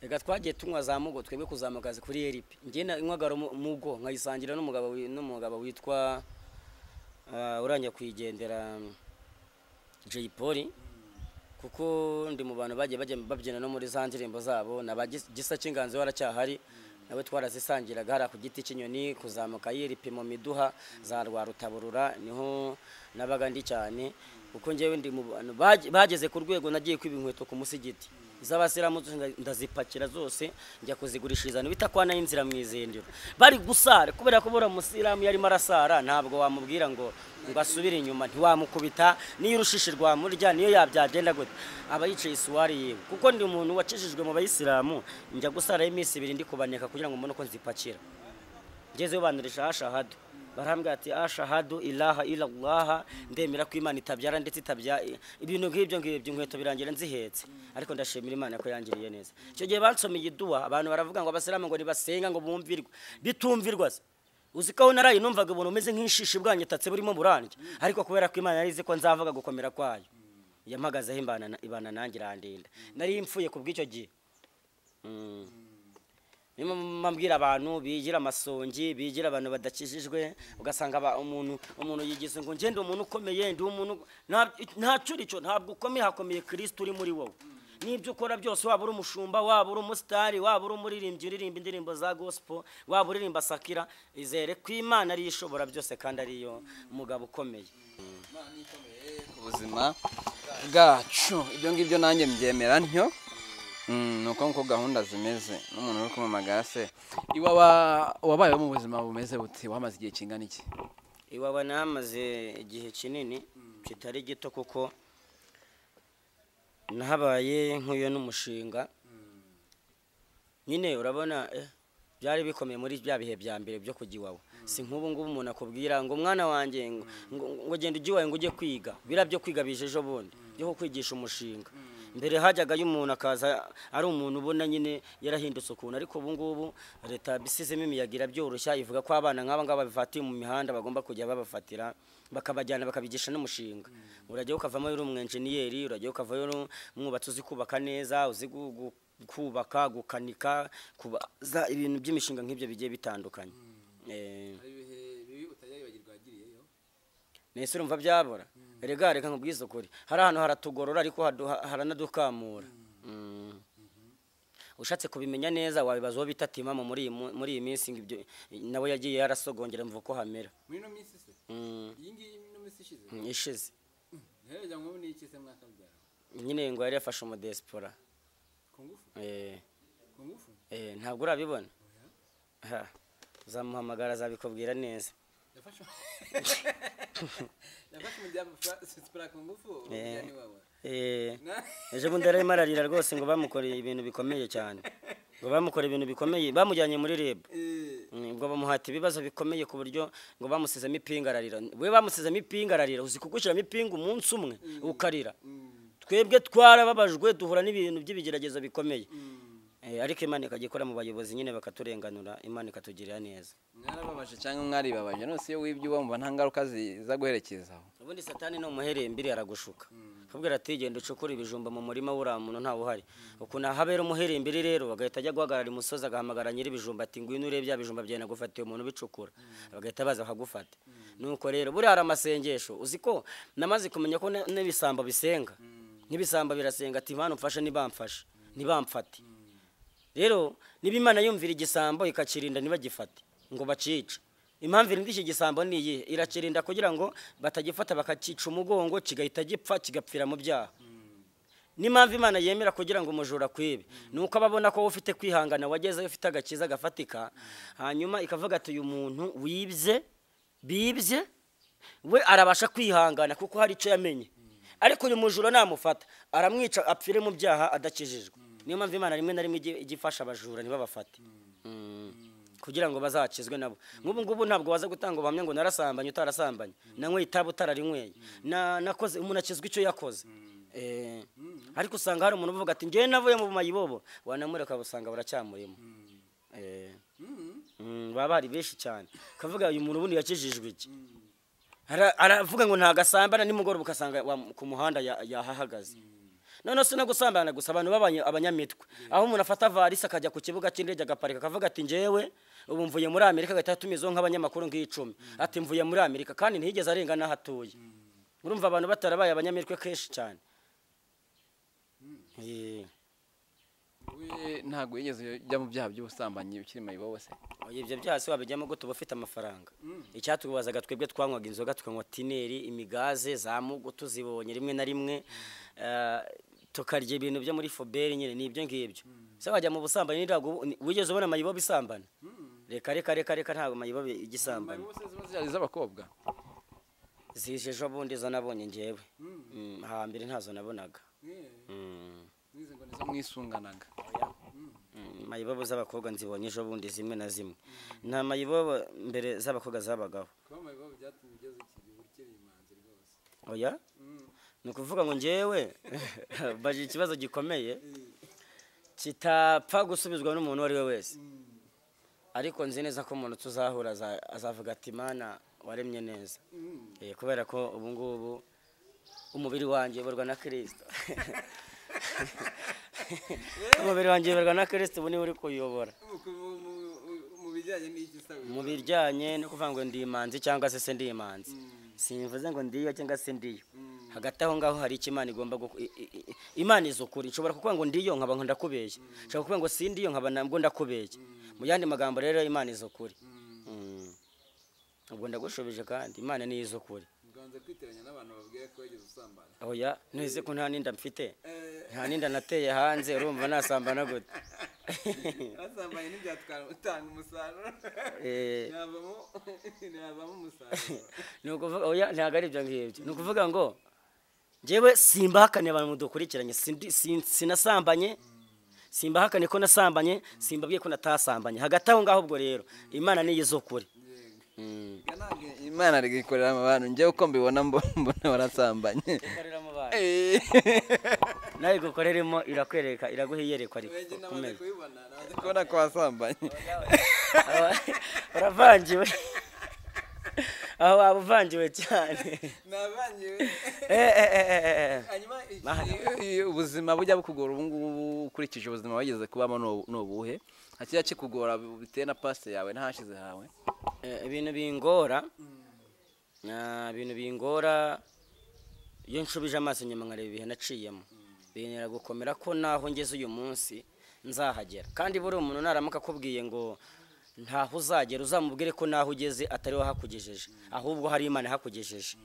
reka twagiye tunywa za mugo twebwe kuzamuka kuri eripi njye na- inywagara mu- mugo nkayisangira n'umugabo wi- n'umugabo witwa ah, urangiye kuyigendera mm, Jay Polly kuko ndi mu bantu bagiye bajya babyina no muri za ndirimbo zabo na ba Gis- gisa cy'inganzo waracyahari nawe twarazisangiraga hariya ku giti cy'inyoni kuzamuka yiripi mu miduha za rwarutaburura niho nabaga ndi cyane kuko ngewe ndi mu bantu bage- bageze ku rwego nagiye kwiba inkweto ku musigiti iz'abasiramu zose nda- ndazipakira zose njya kuzigurishiriza bita kwana y'inzira mu izindiro bari gusara kubera ko buriya umusiramu yarimo arasara ntabwo wamubwira ngo ngo asubire inyuma ntiwamukubita niyo urushishi rwamurya niyo yabyagenda gute aba yicaye isuwari yiwe kuko ndi umuntu wacishijwe mu bayisilamu njya gusaraho iminsi ibiri ndi kubaneka kugira ngo mbone uko nzipakira ngezeyo bandurisha ashahadu barambwira ati ashahadu ilaha ilallaha ndemera ko imana itabyara ndetse itabya ibintu nk'ibyo ngibyo inkweto birangira nzihetse ariko ndashimira imana ko yangiriye neza icyo gihe bansomeye iduha abantu baravuga ngo abasilamu ngo ntibasenga ngo bumvirwe bitumvirwa se uzi ko aho naraye numvaga ubuntu umeze nk'ishishi bwanyitatse burimo burandya ariko kubera ko imana yari izi ko nzavuga gukomera kwayo yampagazeho imbana ibana nanjye irandinda nari mfuye ku bw'icyo gihe Mm. Niyo mbwira abantu bigira amasongi bigira abantu badakijijwe ugasanga aba- umuntu umuntu yigize ngo ngende umuntu ukomeye ndi umuntu nta- ntacyo uri cyo ntabwo ukomeye hakomeye kirisiti uri muri wowe n'ibyo ukora byose waba uri umushumba waba uri umusitari waba uri umuririmbyi uririmba indirimbo za gospel waba uririmba sakira izere ko imana ariyo ishobora byose kandi ariyo mugabo ukomeye ku buzima bwacu ibyo ngibyo nanjye mbyemera ntyo Mm, ni uko nkuko gahunda zimeze n'umuntu uri kumamagara se iwawa wabayeho mu buzima bumeze buti wamaze igihe kingana iki iwaba nahamaze igihe kinini kitari gito kuko nahabaye nk'uyo n'umushinga nyine urabona eh, byari bikomeye muri bya bihe bya mbere byo kujya iwawe si nk'ubu ngubu umuntu akubwira ngo umwana wanjye ngo ngo- ngo genda ujya iwawe ngo ujye kwiga biriya byo kwiga bije ejo bundi byo kukwigisha umushinga mbere hajyagayo umuntu akaza ari umuntu ubona nyine yarahindutse ukuntu ariko ubu ngubu leta bisizemo imiyaga irabyoroshya ivuga ko abana nk'aba ngaba babifatiye mu mihanda bagomba kujya babafatira bakabajyana bakabigisha n'umushinga urajyayo ukavamo uri umwenjeniyeri urajyayo ukavayo uri umwubatsi uzi kubaka neza uzi gu- gu- kubaka gukanika kubaza ibintu by'imishinga nk'ibyo bigiye bitandukanye Eh, hari ibihe bibi utajyayibagirwa wagiriyeyo nese urumva byabora erega reka nkubwize ukuri hari ahantu haratugorora ariko hadu- haranadukamura Mm. ushatse kubimenya neza wabibaza uwo bita timamo muri iyi mu- muri iyi minsi ngo ibyo nawe yagiye yarasogongera mvuga ko hamera muri ino minsi se Mm. iyi ngiyi ino minsi ishize Mm, ishize ntiherejya ngo ni iki se mwaka byawe nyine ngo yari yafashe umudesipora ku ngufu Eh, ku ngufu eh, ntabwo urabibona Ha, uzamuhamagara azabikubwira neza yafashe yafashe umuryango sipura ku ngufu umuryango ni wawe Eh, Na- ejo bundi yararimo ararira rwose ngo bamukoreye ibintu bikomeye cyane ngo bamukoreye ibintu bikomeye bamujyanye muri rebu Eh, Mm, ubwo bamuhata ibibazo bikomeye ku buryo ngo bamusizemo ipinga ararira we bamusizemo ipinga ararira uzi kugushyiramo ipinga umunsi umwe ukarira mm, twebwe twarababajwe duhura n'ibintu by'ibigeragezo bikomeye mm. Eh, ariko imana ikajya ikora mu bayobozi nyine bakaturenganura imana ikatugirira neza mwarababaje cyangwa mwaribabaje nose iyo wibye uba mumva nta ngaruka ziza guherekezaho ubundi satani ni umuherembiri aragushuka akubwira ati genda ucukure ibijumba mu murima wuriya muntu ntawe uhari ukuntu ahabera umuherembiri rero agahita ajya guhagarara imusozi agahamagara nyir'ibijumba ati ngwino urebe bya bijumba byawe nagufatiye umuntu ubicukura bagahita baza bakagufata nuko rero buriya hari amasengesho uzi ko namaze kumenya ko n- n'ibisambo bisenga n'ibisambo birasenga ati mpano mfashe ntibamfashe ntibamfate rero niba imana yumvira igisambo ikakirinda ntibagifate ngo bacice impamvu irinda iki gisambo ni iyi irakirinda kugira ngo batagifata bakakica umugongo kigahita gipfa kigapfira mu byaha n'impamvu imana yemera kugira ngo umujura akwibe ni uko ababona ko wowe ufite kwihangana wagezeyo ufite agakiza gafatika hanyuma ikavuga ati uyu muntu wibye bibye we arabasha kwihangana kuko hari icyo yamenye ariko uyu mujura namufata aramwica apfire mu byaha adakijijwe niyo mpamvu imana rimwe na rimwe ijya ijya ifasha abajura ntibabafate Mm. kugira ngo bazakizwe nabo nk'ubu ngubu ntabwo waza gutanga ubuhamya ngo narasambanye utarasambanye nanyweye itabi utararinyweye Na- nakoze umuntu akizwa icyo yakoze Eh, ariko usanga hari umuntu uvuga ati njyewe navuye mu bumayibobo wanamureka usanga baracyamurimo Eh. Mm, baba hari benshi cyane ukavuga uyu muntu ubundi yakijijwe iki Ara- aravuga ngo ntagasambana nimugoroba ukasanga wa- ku muhanda ya- yahahagaze noneho si no gusambana gusa abantu b'abanya- abanyamitwe aho umuntu afata varisi akajya ku kibuga cy'indege agaparika akavuga ati njyewe ubu mvuye muri amerika agahita atumizaho nk'abanyamakuru nk'icumi ati mvuye muri amerika kandi ntiyigeze arenga n'aho atuye urumva abantu batarabaye abanyamitwe kenshi cyane Eh, we ntabwo wigeze ujya mu byaha by'ubusambanyi ukiri mayibobo se oya, ibyo byose wabijyamo gute uba ufite amafaranga icyatubazaga twebwe twanywaga inzoga tukanywa tineri imigaze za mugo tuzibonye rimwe na rimwe eh, tukarya ibintu byo muri foberi nyine ni ibyo ngibyo se wajya mu busambanyi ntabwo ubu- ni- wigeze ubona amayibo bisambana reka reka reka reka ntabwo amayibo igisambana mayibobo se ziba zihari z'abakobwa zije ejo bundi zo nabonye njyewe Mm, hambere ntazo nabonaga eh, Mm. n'izi ngo ni zo mwisunganaga Mm, mayibobo z'abakobwa nzibonye ejo bundi zimwe na zimwe nta mayibobo mbere z'abakobwa zabagaho kuba amabibabi byatumye ugeze iki gihe ukiri imanzi rwose oya ni ukuvuga ngo njyewe bagira ikibazo gikomeye kitapfa gusubizwa n'umuntu uwo ari we wese ariko nzi neza ko umuntu tuzahura aza- azavuga ati mana waremye neza Eh, kubera ko ubu ngubu umubiri wanjye uyoborwa na kirisito umubiri wanjye uyoborwa na kirisito ubu niwe uri kuyobora Ku- mu- mu- mu- mu bijyanye n'iki sawa mu bijyanye no kuvuga ngo ndi imanzi cyangwa se se ndi imanzi simvuze ngo ndiyo cyangwa se ndiyo hagati aho ngaho hari icyo imana igomba guku- i- i- i- imana iza ukuri nshobora kuvuga ngo ndiyo nkaba ngo ndakubeshya nshobora kuvuga ngo si ndiyo nkaba nabwo ndakubeshya mu yandi magambo rero imana iza ukuri Mm. ubwo ndagushubije kandi imana niyo iza ukuri uganza kwiteranya n'abantu babwiye ko wigeze usambana oya ntuzi ko nta n'inda mfite Eh. nta n'inda nateye hanze urumva nasambana gute basambanye ntibyatwara utanga umusaruro Eh. ntihavamo ntihavamo umusaruro ni ukuvuga oya ntabwo ari ibyo ngibyo ni ukuvuga ngo njyewe simbahakane abantu mudukurikiranye sindi- sin- sinasambanye simbahakane ko nasambanye simbabwiye ko natasambanye hagati aho ngaho ubwo rero imana niyo izo kure Ga ntabwo imana ari gukorera mu bantu njyewe uko mbibona mbo- mbona barasambanye Ikoreramo abantu. Eh. nawe igukoreremo irakwereka iraguha iyerekwa ariko wege ku namaze meza kubibona naje kubona ko wasambanye Aba- uravangiwe aho waba uvangiwe cyane nabangiwe Eh, eh, eh, eh, eh. hanyuma iki- ubuzima bujya bukugora ubu ngubu ukurikije ubuzima wageze kubamo ni- ni ubuhe hakijya kikugora bitewe na pasite yawe n'ahashize hawe Eh, ibintu bingora Ah, ibintu bingora iyo nshubije amaso inyuma nkareba ibihe naciyemo bintera gukomera ko naho ngeze uyu munsi nzahagera kandi buriya umuntu naramuka akubwiye ngo ntaho uzagera uzamubwire ko naho ugeze atari we hakugejeje ahubwo hari imana hakugejeje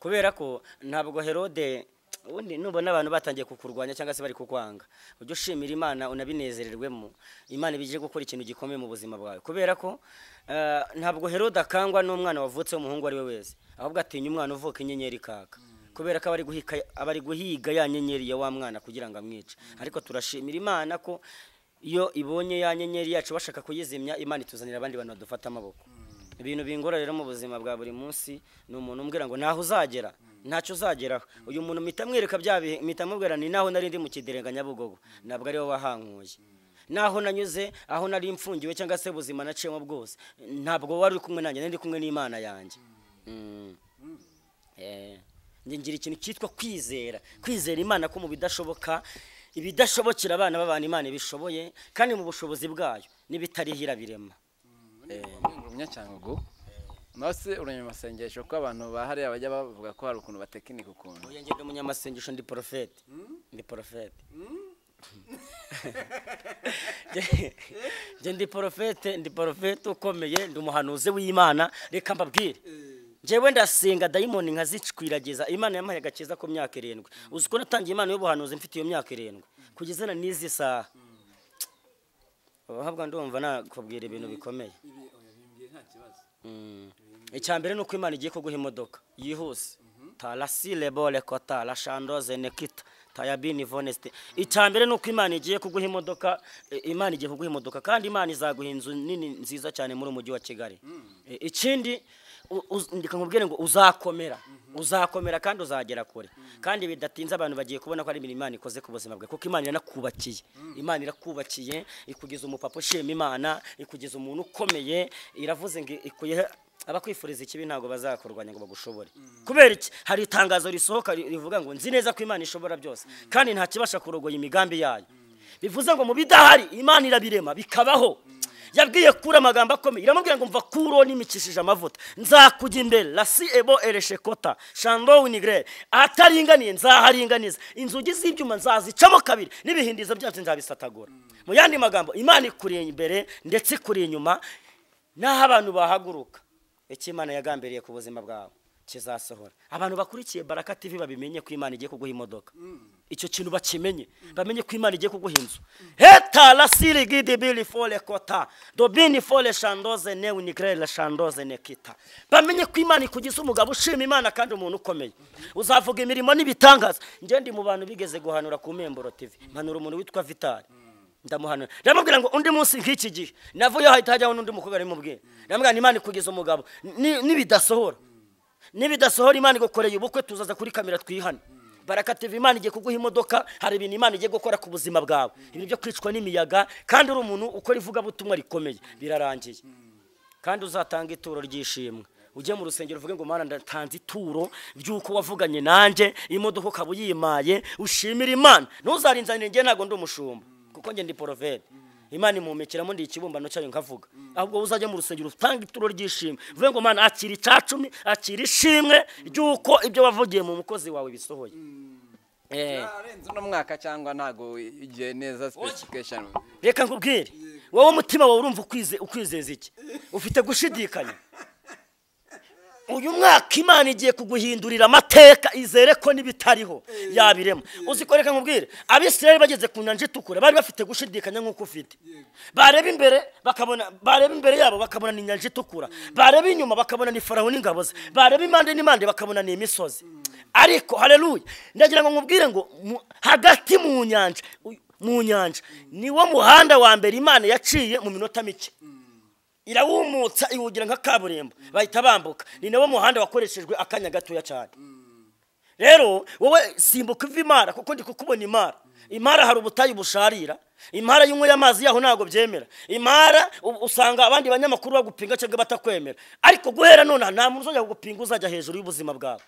kubera ko ntabwo herode ubundi nubona abantu batangiye kukurwanya cyangwa se bari kukwanga ujye ushimira imana unabinezererwemo imana ibijye gukora ikintu gikomeye mu buzima bwawe kubera ko eh, ntabwo herode akangwa n'umwana wavutse w'umuhungu uwo ari we wese ahubwo atinya umwana uvuka inyenyeri kaka kubera ko aba ari guhika aba ari guhiga ya nyenyeri ya wa mwana kugira ngo amwice ariko turashimira imana ko iyo ibonye ya nyenyeri yacu bashaka kuyizimya imana ituzanira abandi bantu badufata amaboko ibintu bingora rero mu buzima bwa buri munsi ni umuntu umbwira ngo ntaho uzagera ntacyo uzageraho uyu muntu mpita mwereka bya bihe mpita mubwira ni naho nari ndi mu kiderenga nyabugogo ntabwo ariwe wahankuye naho nanyuze aho nari mfungiwe cyangwa se ubuzima naciyemo bwose ntabwo wari uri kumwe nanjye nari ndi kumwe n'imana yanjye Mm. Eh, njye ngira ikintu cyitwa kwizera kwizera imana ko mu bidashoboka ibidashobokera abana b'abantu imana ibishoboye kandi mu bushobozi bwayo n'ibitarihira birema umenya cyane ubwo nawe se uremye amasengesho ko abantu ba hariya bajya bavuga ko hari ukuntu batekinika ukuntu uyu ngendo umunyamasengesho ndi porofeti ndi porofeti njye ndi porofete ndi porofete ukomeye ndi umuhanuzi w'imana reka mbabwire njyewe ndasenga dayimoni nkazicwiragiza imana yampaye agakiza ku myaka irindwi uzi ko natangiye imana y'ubuhanuzi mfite iyo myaka irindwi kugeza na n'izi saha abahabwa ndumva nakubwira ibintu bikomeye ibi oya bimbwiye nta kibazo icya mbere ni uko imana igiye kuguha imodoka yihuse tarasire bore kota rashandoze nekita tayabini vonesite icya mbere ni uko imana igiye kuguha imodoka eh, imana igiye kuguha imodoka kandi imana izaguha inzu nini nziza cyane muri umujyi wa kigali Eh, ikindi u- uz- ndeka nkubwire ngo uzakomera uzakomera kandi uzagera kure kandi bidatinze abantu bagiye kubona ko ari imirimo imana ikoze ku buzima bwawe kuko imana iranakubakiye imana irakubakiye ikugeza umupapa ushima imana ikugeza umuntu ukomeye iravuze ngo ikuyeho abakwifuriza ikibi ntabwo bazakurwanya ngo bagushobore kubera iki hari itangazo risohoka ri- rivuga ngo nzi neza ko imana ishobora byose kandi nta kibasha kurogoya imigambi yayo bivuze ngo mu bidahari imana irabirema bikabaho yabwiye kuri amagambo akomeye iramubwira ngo mva kuro nimikishije amavuta nzakujya imbere rasi ebo ereshekota shando winigre ahataringaniye nzaharinganiza inzugi z'ibyuma nzazicamo kabiri n'ibihindizo byacu nzabisatagura mu yandi magambo imana ikuri imbere ndetse ikuri inyuma n'aho abantu bahaguruka icyo imana yagambiriye ku buzima bwawe kizasohora abantu bakurikiye baraka tv babimenye ko imana igiye kuguha imodoka icyo kintu bakimenye bamenye ko imana igiye kuguha inzu heta rasiri gidi biri fore kota dobini fore shandoze ne unigrere shandoze ne kita bamenye ko imana ikugize umugabo ushima imana kandi umuntu ukomeye uzavuga imirimo n'ibitangaza njye ndi mu bantu bigeze guhanura ku memboro tv mpanura umuntu witwa vitali ndamuhanura ndamubwira ngo undi munsi nk'iki gihe navuyeho hahita hajyaho n'undi mukobwa rimubwira ndamubwira imana ikugize umugabo ni- nibidasohora nibidasohora imana igukoreye ubukwe tuzaza kuri kamera twihane baraka tv imana igiye kuguha imodoka hari ibintu imana igiye gukora ku buzima bwawe ibintu byo kwicwa n'imiyaga kandi uri umuntu ukora ivugabutumwa rikomeye birarangiye kandi uzatanga ituro ry'ishimwe ujye mu rusengero uvuge ngo mana ndatanze ituro ry'uko wavuganye nanjye imodoka ukaba uyimaye ushimira imana ntuzarinzanire njye ntabwo ndi umushumba kuko njye ndi porofete imana imumikiramo ndi ikibumbano cyayo nkavuga ahubwo uzajya mu rusengero utanga ituro ry'ishimwe uvuge ngo mana akira icya cumi akira ishimwe ry'uko ibyo wavugiye mu mukozi wawe bisohoye Eh. arenze uno mwaka cyangwa ntago igihe neza specification reka nkubwire wowe umutima wawe urumva ukwize- ukwizeza iki ufite gushidikanya uyu mwaka imana igiye kuguhindurira amateka izere ko n'ibitariho yabirema uzi ko reka nkubwire abisirayeli bageze ku nyanja itukura bari bafite gushidikanya nk'uko ufite bareba imbere bakabona bareba imbere yabo bakabona ni inyanja itukura bareba inyuma bakabona ni farawo n'ingabo ze bareba impande n'impande bakabona ni imisozi ariko hareruye ndagira ngo nkubwire ngo mu- hagati mu nyanja uyu- mu nyanja niwo muhanda wa mbere imana yaciye mu minota mike irawumutsa iwugira nka kaburimbo bahita bambuka ni nawo muhanda wakoreshejwe akanya gatoya cyane rero wowe simbuka uva imara kuko ndi kukubona imara imara hari ubutayu busharira imara y'unyweye amazi yaho ntabwo byemera imara u- usanga abandi banyamakuru bagupinga cyangwa batakwemera ariko guhera nonaha nta muntu uzajya kugupinga uzajya hejuru y'ubuzima bwawe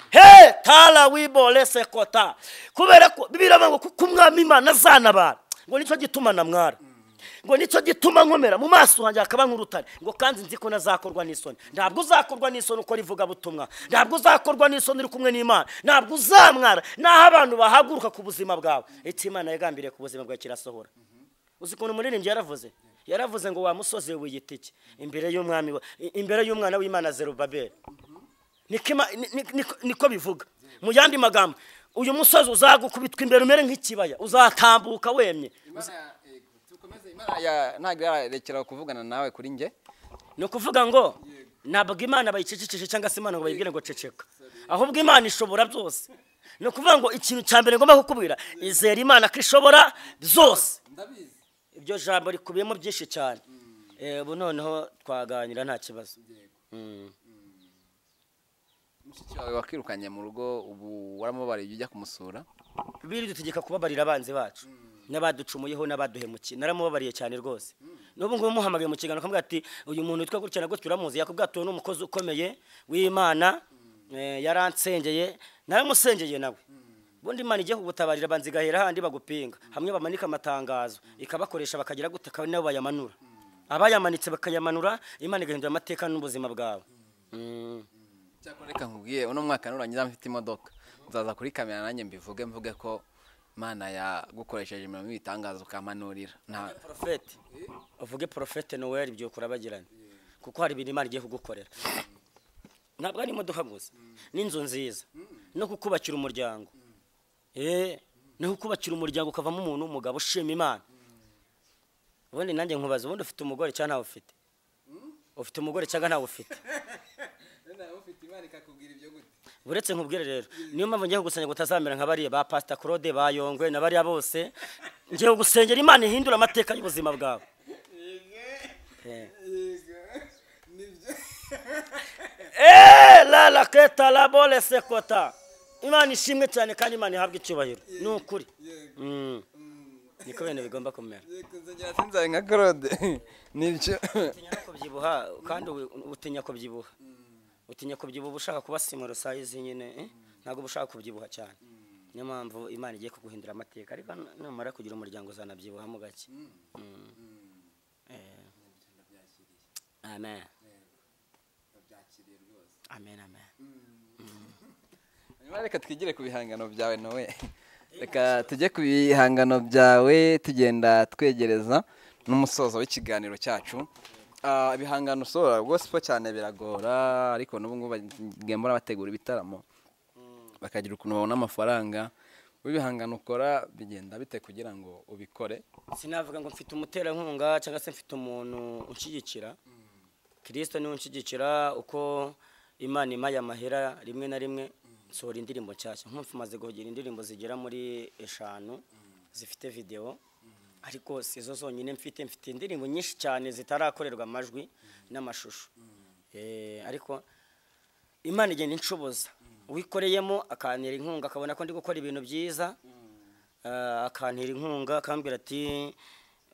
he tara wibore sekota kubera ko biravuga ngo kuko umwami imana azanabara ngo nicyo gituma namwara ngo nicyo gituma nkomera mu maso hanjye hakaba nk'urutare ngo kandi nzi ko nazakorwa n'isoni ntabwo uzakorwa n'isoni ukora ivugabutumwa ntabwo uzakorwa n'isoni uri kumwe n'imana ntabwo uzamwara n'aho abantu bahaguruka ku buzima bwawe icyo imana yagambiriye ku buzima bwawe kirasohora uzi ukuntu umuririmbyi yaravuze yaravuze ngo wa musozi we wiyitike imbere y'umwami wa- i- imbere y'umwana w'imana zerubabeli niko ima- ni- ni- niko- niko bivuga mu yandi magambo uyu musozi uzagukubitwa imbere umere nk'ikibaya uzatambuka wemye Imana, eh, dukomeze, Imana ya- ntabwo irarekera kuvugana nawe kuri njye ni ukuvuga ngo ntabwo imana bayicecekeshe cyangwa se imana ngo bayibwire ngo ceceka ahubwo imana ishobora byose ni ukuvuga ngo ikintu cya mbere ngomba kukubwira izera imana ko ishobora byose ndabizi iryo jambo rikubiyemo byinshi cyane Eh, ubu noneho twaganira nta kibazo Mm. mushiki wawe wakwirukanye mu rugo ubu waramubariye ujya kumusura biri dutegeka kubabarira abanzi bacu n'abaducumuyeho n'abaduhemukiye naramubabariye cyane rwose n'ubu ngubu muhamagaye mu kiganiro akamubwira ati uyu muntu witwa gutya na gutya uramuzi yakubwira ati uyu ni umukozi ukomeye w'imana eh, yaransengeye naramusengeye nawe ubundi imana igiye kugutabarira abanzi igahera handi bagupinga hamwe bamanika amatangazo ikabakoresha bakagira gute akaba nabo bayamanura abayamanitse bakayamanura imana igahindura amateka n'ubuzima bwawe Mm. cyakora reka nkubwiye uno mwaka nurangiza mfite imodoka nzaza kuri kamera nanjye mbivuge mvuge ko imana yagukoresheje imirimo y'ibitangaza ukamanurira nta porofete uvuge porofete noweli byuka urabagirana kuko hari ibintu imana igiye kugukorera ntabwo ari imodoka gusa n'inzu nziza no kukubakira umuryango Eh, no kukubakira umuryango ukavamo umuntu w'umugabo ushima imana ubundi nanjye nkubaza ubundi ufite umugore cyangwa ntawe ufite ufite umugore cyangwa ntawe ufite nawe ufite imana ikakubwira ibyo gute uretse nkubwire rero niyo mpamvu ngiye kugusengera ngo utazamera nka bariya ba pasita claude ba yongwe na bariya bose ngiye kugusengera imana ihindura amateka y'ubuzima bwawe Eh. yego nibyo Eh, la la keta la bole sekota imana ishimwe cyane kandi imana ihabwa icyubahiro ni ukuri yego Mm. niko bintu bigomba kumera yego nzongera sinzabe nka claude nibyo utinya no kubyibuha kandi ubu- utinya kubyibuha utinya kubyibuha ushaka kuba simoro sayizi nyine eh, ntabwo uba ushaka kubyibuha cyane niyo mpamvu imana igiye kuguhindura amateka ariko numara kugira umuryango uzanabyibuhamo gake Mm. Eh. amen byakiriye rwose amen amen Nyuma reka twigire ku bihangano byawe nawe reka tujye ku bihangano byawe tugenda twegereza n'umusozo w'ikiganiro cyacu Ah, ibihangano usohora rwose ko cyane biragora ariko n'ubu ngubu bagenda bategura ibitaramo bakagira ukuntu babona amafaranga wowe ibihangano ukora bigenda bite kugira ngo ubikore sinavuga ngo mfite umuterankunga cyangwa se mfite umuntu unshyigikira kirisito niwe unshyigikira uko imana impaye amahera rimwe na rimwe nsohora indirimbo nshyashya nk'ubu maze kugira indirimbo zigera muri eshanu zifite videwo ariko si zo zonyine mfite mfite indirimbo nyinshi cyane zitarakorerwa amajwi n'amashusho Eh, ariko imana igenda inshoboza uwikoreyemo akantera inkunga akabona ko ndi gukora ibintu byiza Ah, akantera inkunga akambwira ati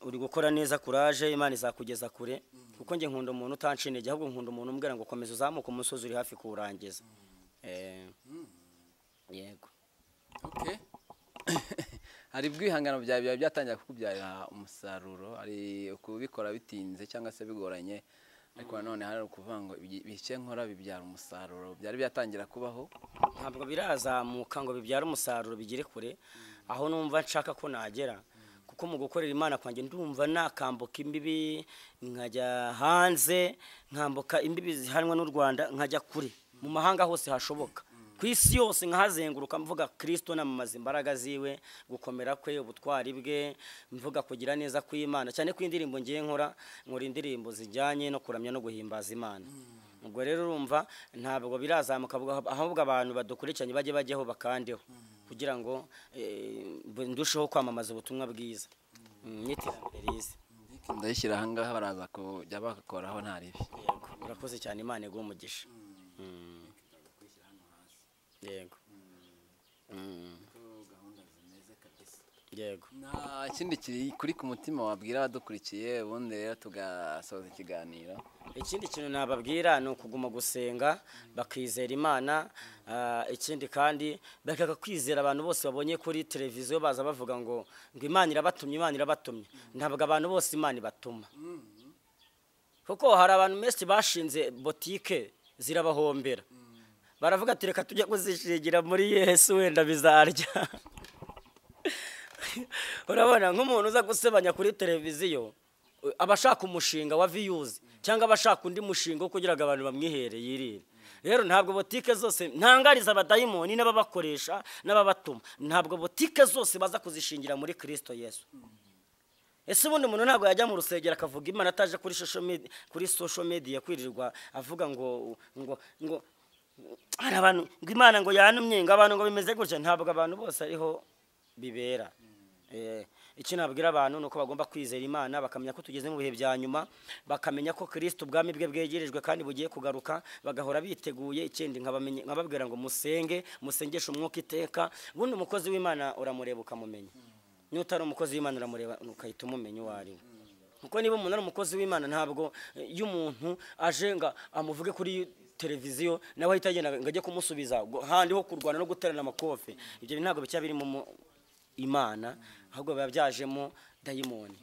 uri gukora neza kuraje imana izakugeza kure kuko njye nkunda umuntu utanshinige ahubwo nkunda umuntu umbwira ngo komeza uzamuke umusozi uri hafi kuwurangiza Eh, yego Okay. hari ubwo ibihangano byawe biba byatangira kukubyarira umusaruro hari ukubikora bitinze cyangwa se bigoranye ariko nanone hari ukuvuga ngo ibi- bike nkora bibyara umusaruro byari byatangira kubaho ntabwo birazamuka ngo bibyare umusaruro bigere kure aho numva nshaka ko nagera kuko mu gukorera imana kwanjye ndumva nakambuka imbibi nkajya hanze nkambuka imbibi zihanwa n'u rwanda nkajya kure mu mahanga hose hashoboka ku isi yose nkahazenguruka mvuga kirisito namamaza imbaraga ziwe gukomera kwe ubutwari bwe mvuga kugira neza kw'imana cyane ko indirimbo ngiye nkora nkora indirimbo zijyanye no kuramya no guhimbaza imana ubwo rero urumva ntabwo birazamuka ahubwo- ahubwo abantu badukurikiranye bajye bajyaho bakandeho kugira ngo eh, ndusheho kwamamaza ubutumwa bwiza Mm, n'iterambere rize ndayishyira ahangaha baraza kujya bakoraho nta ribi yego urakoze cyane imana iguhe umugisha Mm. yego yego nta kindi kiri kuri ku mutima wabwira abadukurikiye ubundi rero tugasoza ikiganiro ikindi kintu nababwira ni ukuguma gusenga bakizera imana ah, ikindi kandi bakeka kwizera abantu bose babonye kuri televiziyo baza bavuga ngo ngo imana irabatumye imana irabatumye ntabwo abantu bose imana ibatuma kuko hari abantu benshi bashinze botike zirabahombera baravuga ati reka tujye kuzishingira muri yesu wenda bizarya urabona nk'umuntu uza gusebanya kuri televiziyo u- aba ashaka umushinga wa viyuzi cyangwa aba ashaka undi mushinga wo kugira ngo abantu bamwihere yirire rero ntabwo botike zose ntangariza abadayimoni n'ababakoresha n'ababatuma ntabwo botike zose baza kuzishingira muri kirisito yesu ese ubundi umuntu ntabwo yajya mu rusengero akavuga imana ataje kuri social media, kuri social media kwirirwa avuga ngo ngo ngo hari abantu ngo imana ngo yanumye ngo abantu ngo bimeze gutya ntabwo abantu bose ariho bibera Eh, icyo nabwira abantu ni uko bagomba kwizera imana bakamenya ko tugeze mu bihe bya nyuma bakamenya ko kirisito ubwami bwe bwegerejwe kandi bugiye kugaruka bagahora biteguye ikindi nkabamenye- nkababwira ngo musenge musengeshe umwuka iteka ubundi umukozi w'imana uramureba ukamumenya niba utari umukozi w'imana uramureba ukahita umumenya uwo ari we kuko niba umuntu ari umukozi w'imana ntabwo eh, iyo umuntu aje ngo amuvuge kuri televiziyo nawe ahita agenda ngo ajye kumusubiza ngo handi ho kurwana no guterana amakofe ibyo bintu ntabwo bijya birimo mu- imana ahubwo biba byajemo dayimoni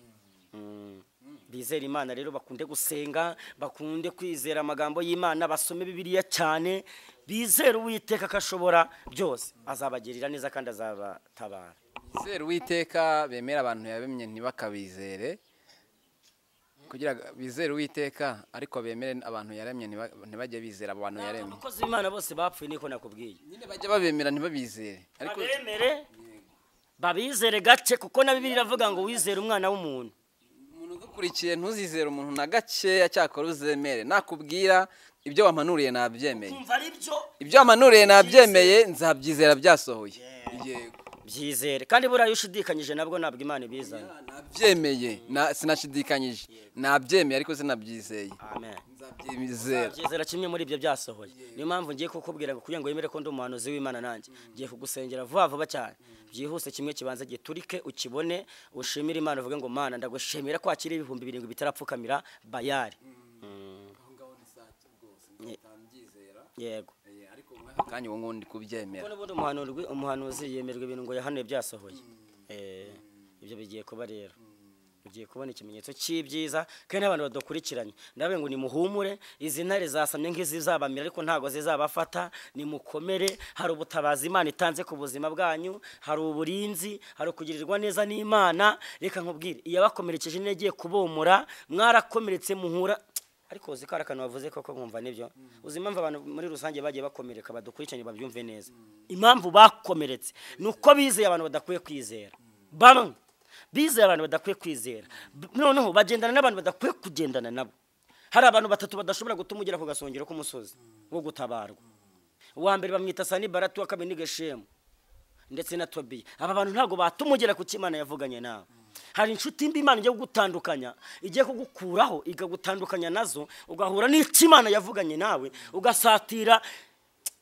Mm. bizera imana rero bakunde gusenga bakunde kwizera amagambo y'imana basome bibiliya cyane bizere uwiteka ko ashobora byose azabagirira neza kandi azabatabara bizere uwiteka bemera abantu yabemye ntibakabizere kugira ngo bizere uwiteka ariko bemere abantu yaremye ntiba- ntibajye bizera abantu yaremye abakozi b'imana bose bapfuye niko nakubwiye nyine bajya babemera ntibabizere ariko babemere babizere gake kuko na bibiri iravuga ngo wizere umwana w'umuntu umuntu udukurikiye ntuzizere umuntu na gakeya cyakora uzemere nakubwira ibyo wamanuriye nabyemeye kumva ari byo ibyo wamanuriye nabyemeye nzabyizera byasohoye yego byizere kandi buriya iyo ushidikanyije nabwo ntabwo imana ibizana nabyemeye na- sinashidikanyije nabyemeye ariko sinabyizeye amen nzabyizera byizera kimwe muri ibyo byasohoye niyo mpamvu ngiye kukubwira ngo kugira ngo wemere ko ndi umuhanuzi w'imana nanjye ngiye kugusengera vuba vuba cyane byihuse kimwe kibanza giturike ukibone ushimire imana uvuge ngo mana ndagushimira ko hakiri ibihumbi birindwi bitarapfukamira bayari yego ariko muri aka kanya ubu ngubu ndi kubyemera kuko n'ubundi umuhanuzi umuhanuzi yemerwa ibintu ngo yahanuye byasohoye Eh, ibyo bigiye kuba rero ugiye kubona ikimenyetso cy'ibyiza kandi n'abantu badukurikiranye ndavuga ngo nimuhumure izi ntare zasamye nk'izizabamira ariko ntabwo zizabafata nimukomere hari ubutabazi imana itanze ku buzima bwanyu hari uburinzi hari ukugirirwa neza n'imana reka nkubwire iyabakomerekeje niyo igiye kubomora mwarakomeretse muhura ariko uzi ko hari akantu wavuze koko nkumva nibyo uzi impamvu abantu muri rusange bagiye bakomereka badukurikiranye babyumve neza impamvu bakomeretse ni uko bizeye abantu badakwiye kwizera bamwe bizeye abantu badakwiye kwizera B- noneho bagendana n'abantu badakwiye kugendana nabo hari abantu batatu badashobora gutuma ugera ku gasongero k'umusozi wo gutabarwa uwa mbere bamwita sanibaratu wa kabiri ni geshemu ndetse na tobiya aba bantu ntabwo batuma ugera ku cyo Imana yavuganye nawe hari inshuti mbi imana igiye kugutandukanya igiye kugukuraho ikagutandukanya nazo ugahura n'icyo imana yavuganye nawe ugasatira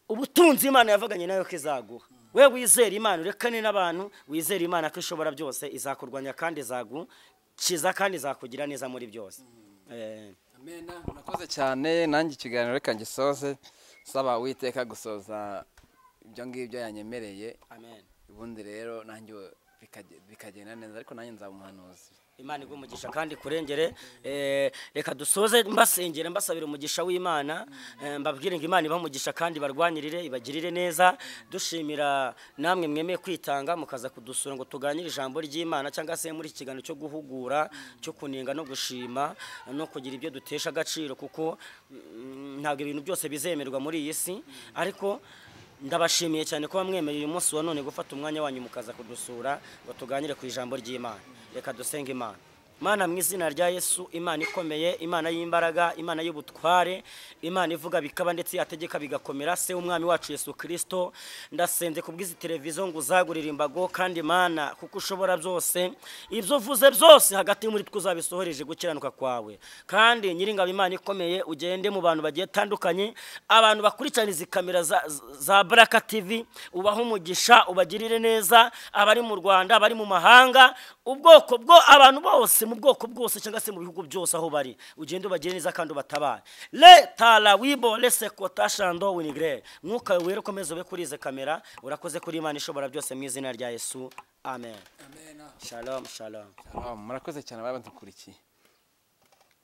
ubutunzi imana yavuganye nawe ko izaguha we wizera imana urekane n'abantu wizera imana ko ishobora byose izakurwanya kandi izagukiza kandi izakugira neza muri byose Eh, amena murakoze cyane nanjye ikiganiro reka ngisoze saba uwiteka gusoza ibyo ngibyo yanyemereye amen ubundi rero nanjye bikage- bikagenda neza ariko nanjye nzaba umuhanuzi imana iguha umugisha kandi kurengere Eh, reka dusoze mbasengera mbasabira umugisha w'imana Eh, mbabwire ngo imana ibamugisha kandi barwanirire ibagirire neza dushimira namwe mwemeye kwitanga mukaza kudusura ngo tuganire ijambo ry'imana cyangwa se muri iki kiganiro cyo guhugura cyo kunenga no gushima no kugira ibyo dutesha agaciro kuko mm, ntabwo ibintu byose bizemerwa muri iyi si ariko ndabashimiye cyane kuba mwemeye uyu munsi wa none gufata umwanya wanyu mukaza kudusura ngo tuganire ku ijambo ry'imana reka dusenge imana mana mu izina rya yesu imana ikomeye imana y'imbaraga imana y'ubutware imana ivuga bikaba ndetse yategeka bigakomera se w'umwami wacu yesu kirisito ndasenze ku bw'izi televiziyo ngo uzagurire imbago kandi mana kuko ushobora byose ibyo uvuze byose hagati muri twe uzabisohoreje gukiranuka kwawe kandi nyiringabo imana ikomeye ugende mu bantu bagiye batandukanye abantu bakurikirana izi kamera za, za baraka tv ubahe umugisha ubagirire neza abari mu rwanda abari mu mahanga ubwoko bwo abantu bose mu bwoko bwose cyangwa se mu bihugu byose aho bari ugende ubagire neza kandi ubatabare le tara wibo lese kota shando winigre mwuka wera ukomeze ube kuri izi kamera urakoze kuri imana ishobora byose mu izina rya yesu amen amen shalom shalom murakoze cyane ababa dukurikiye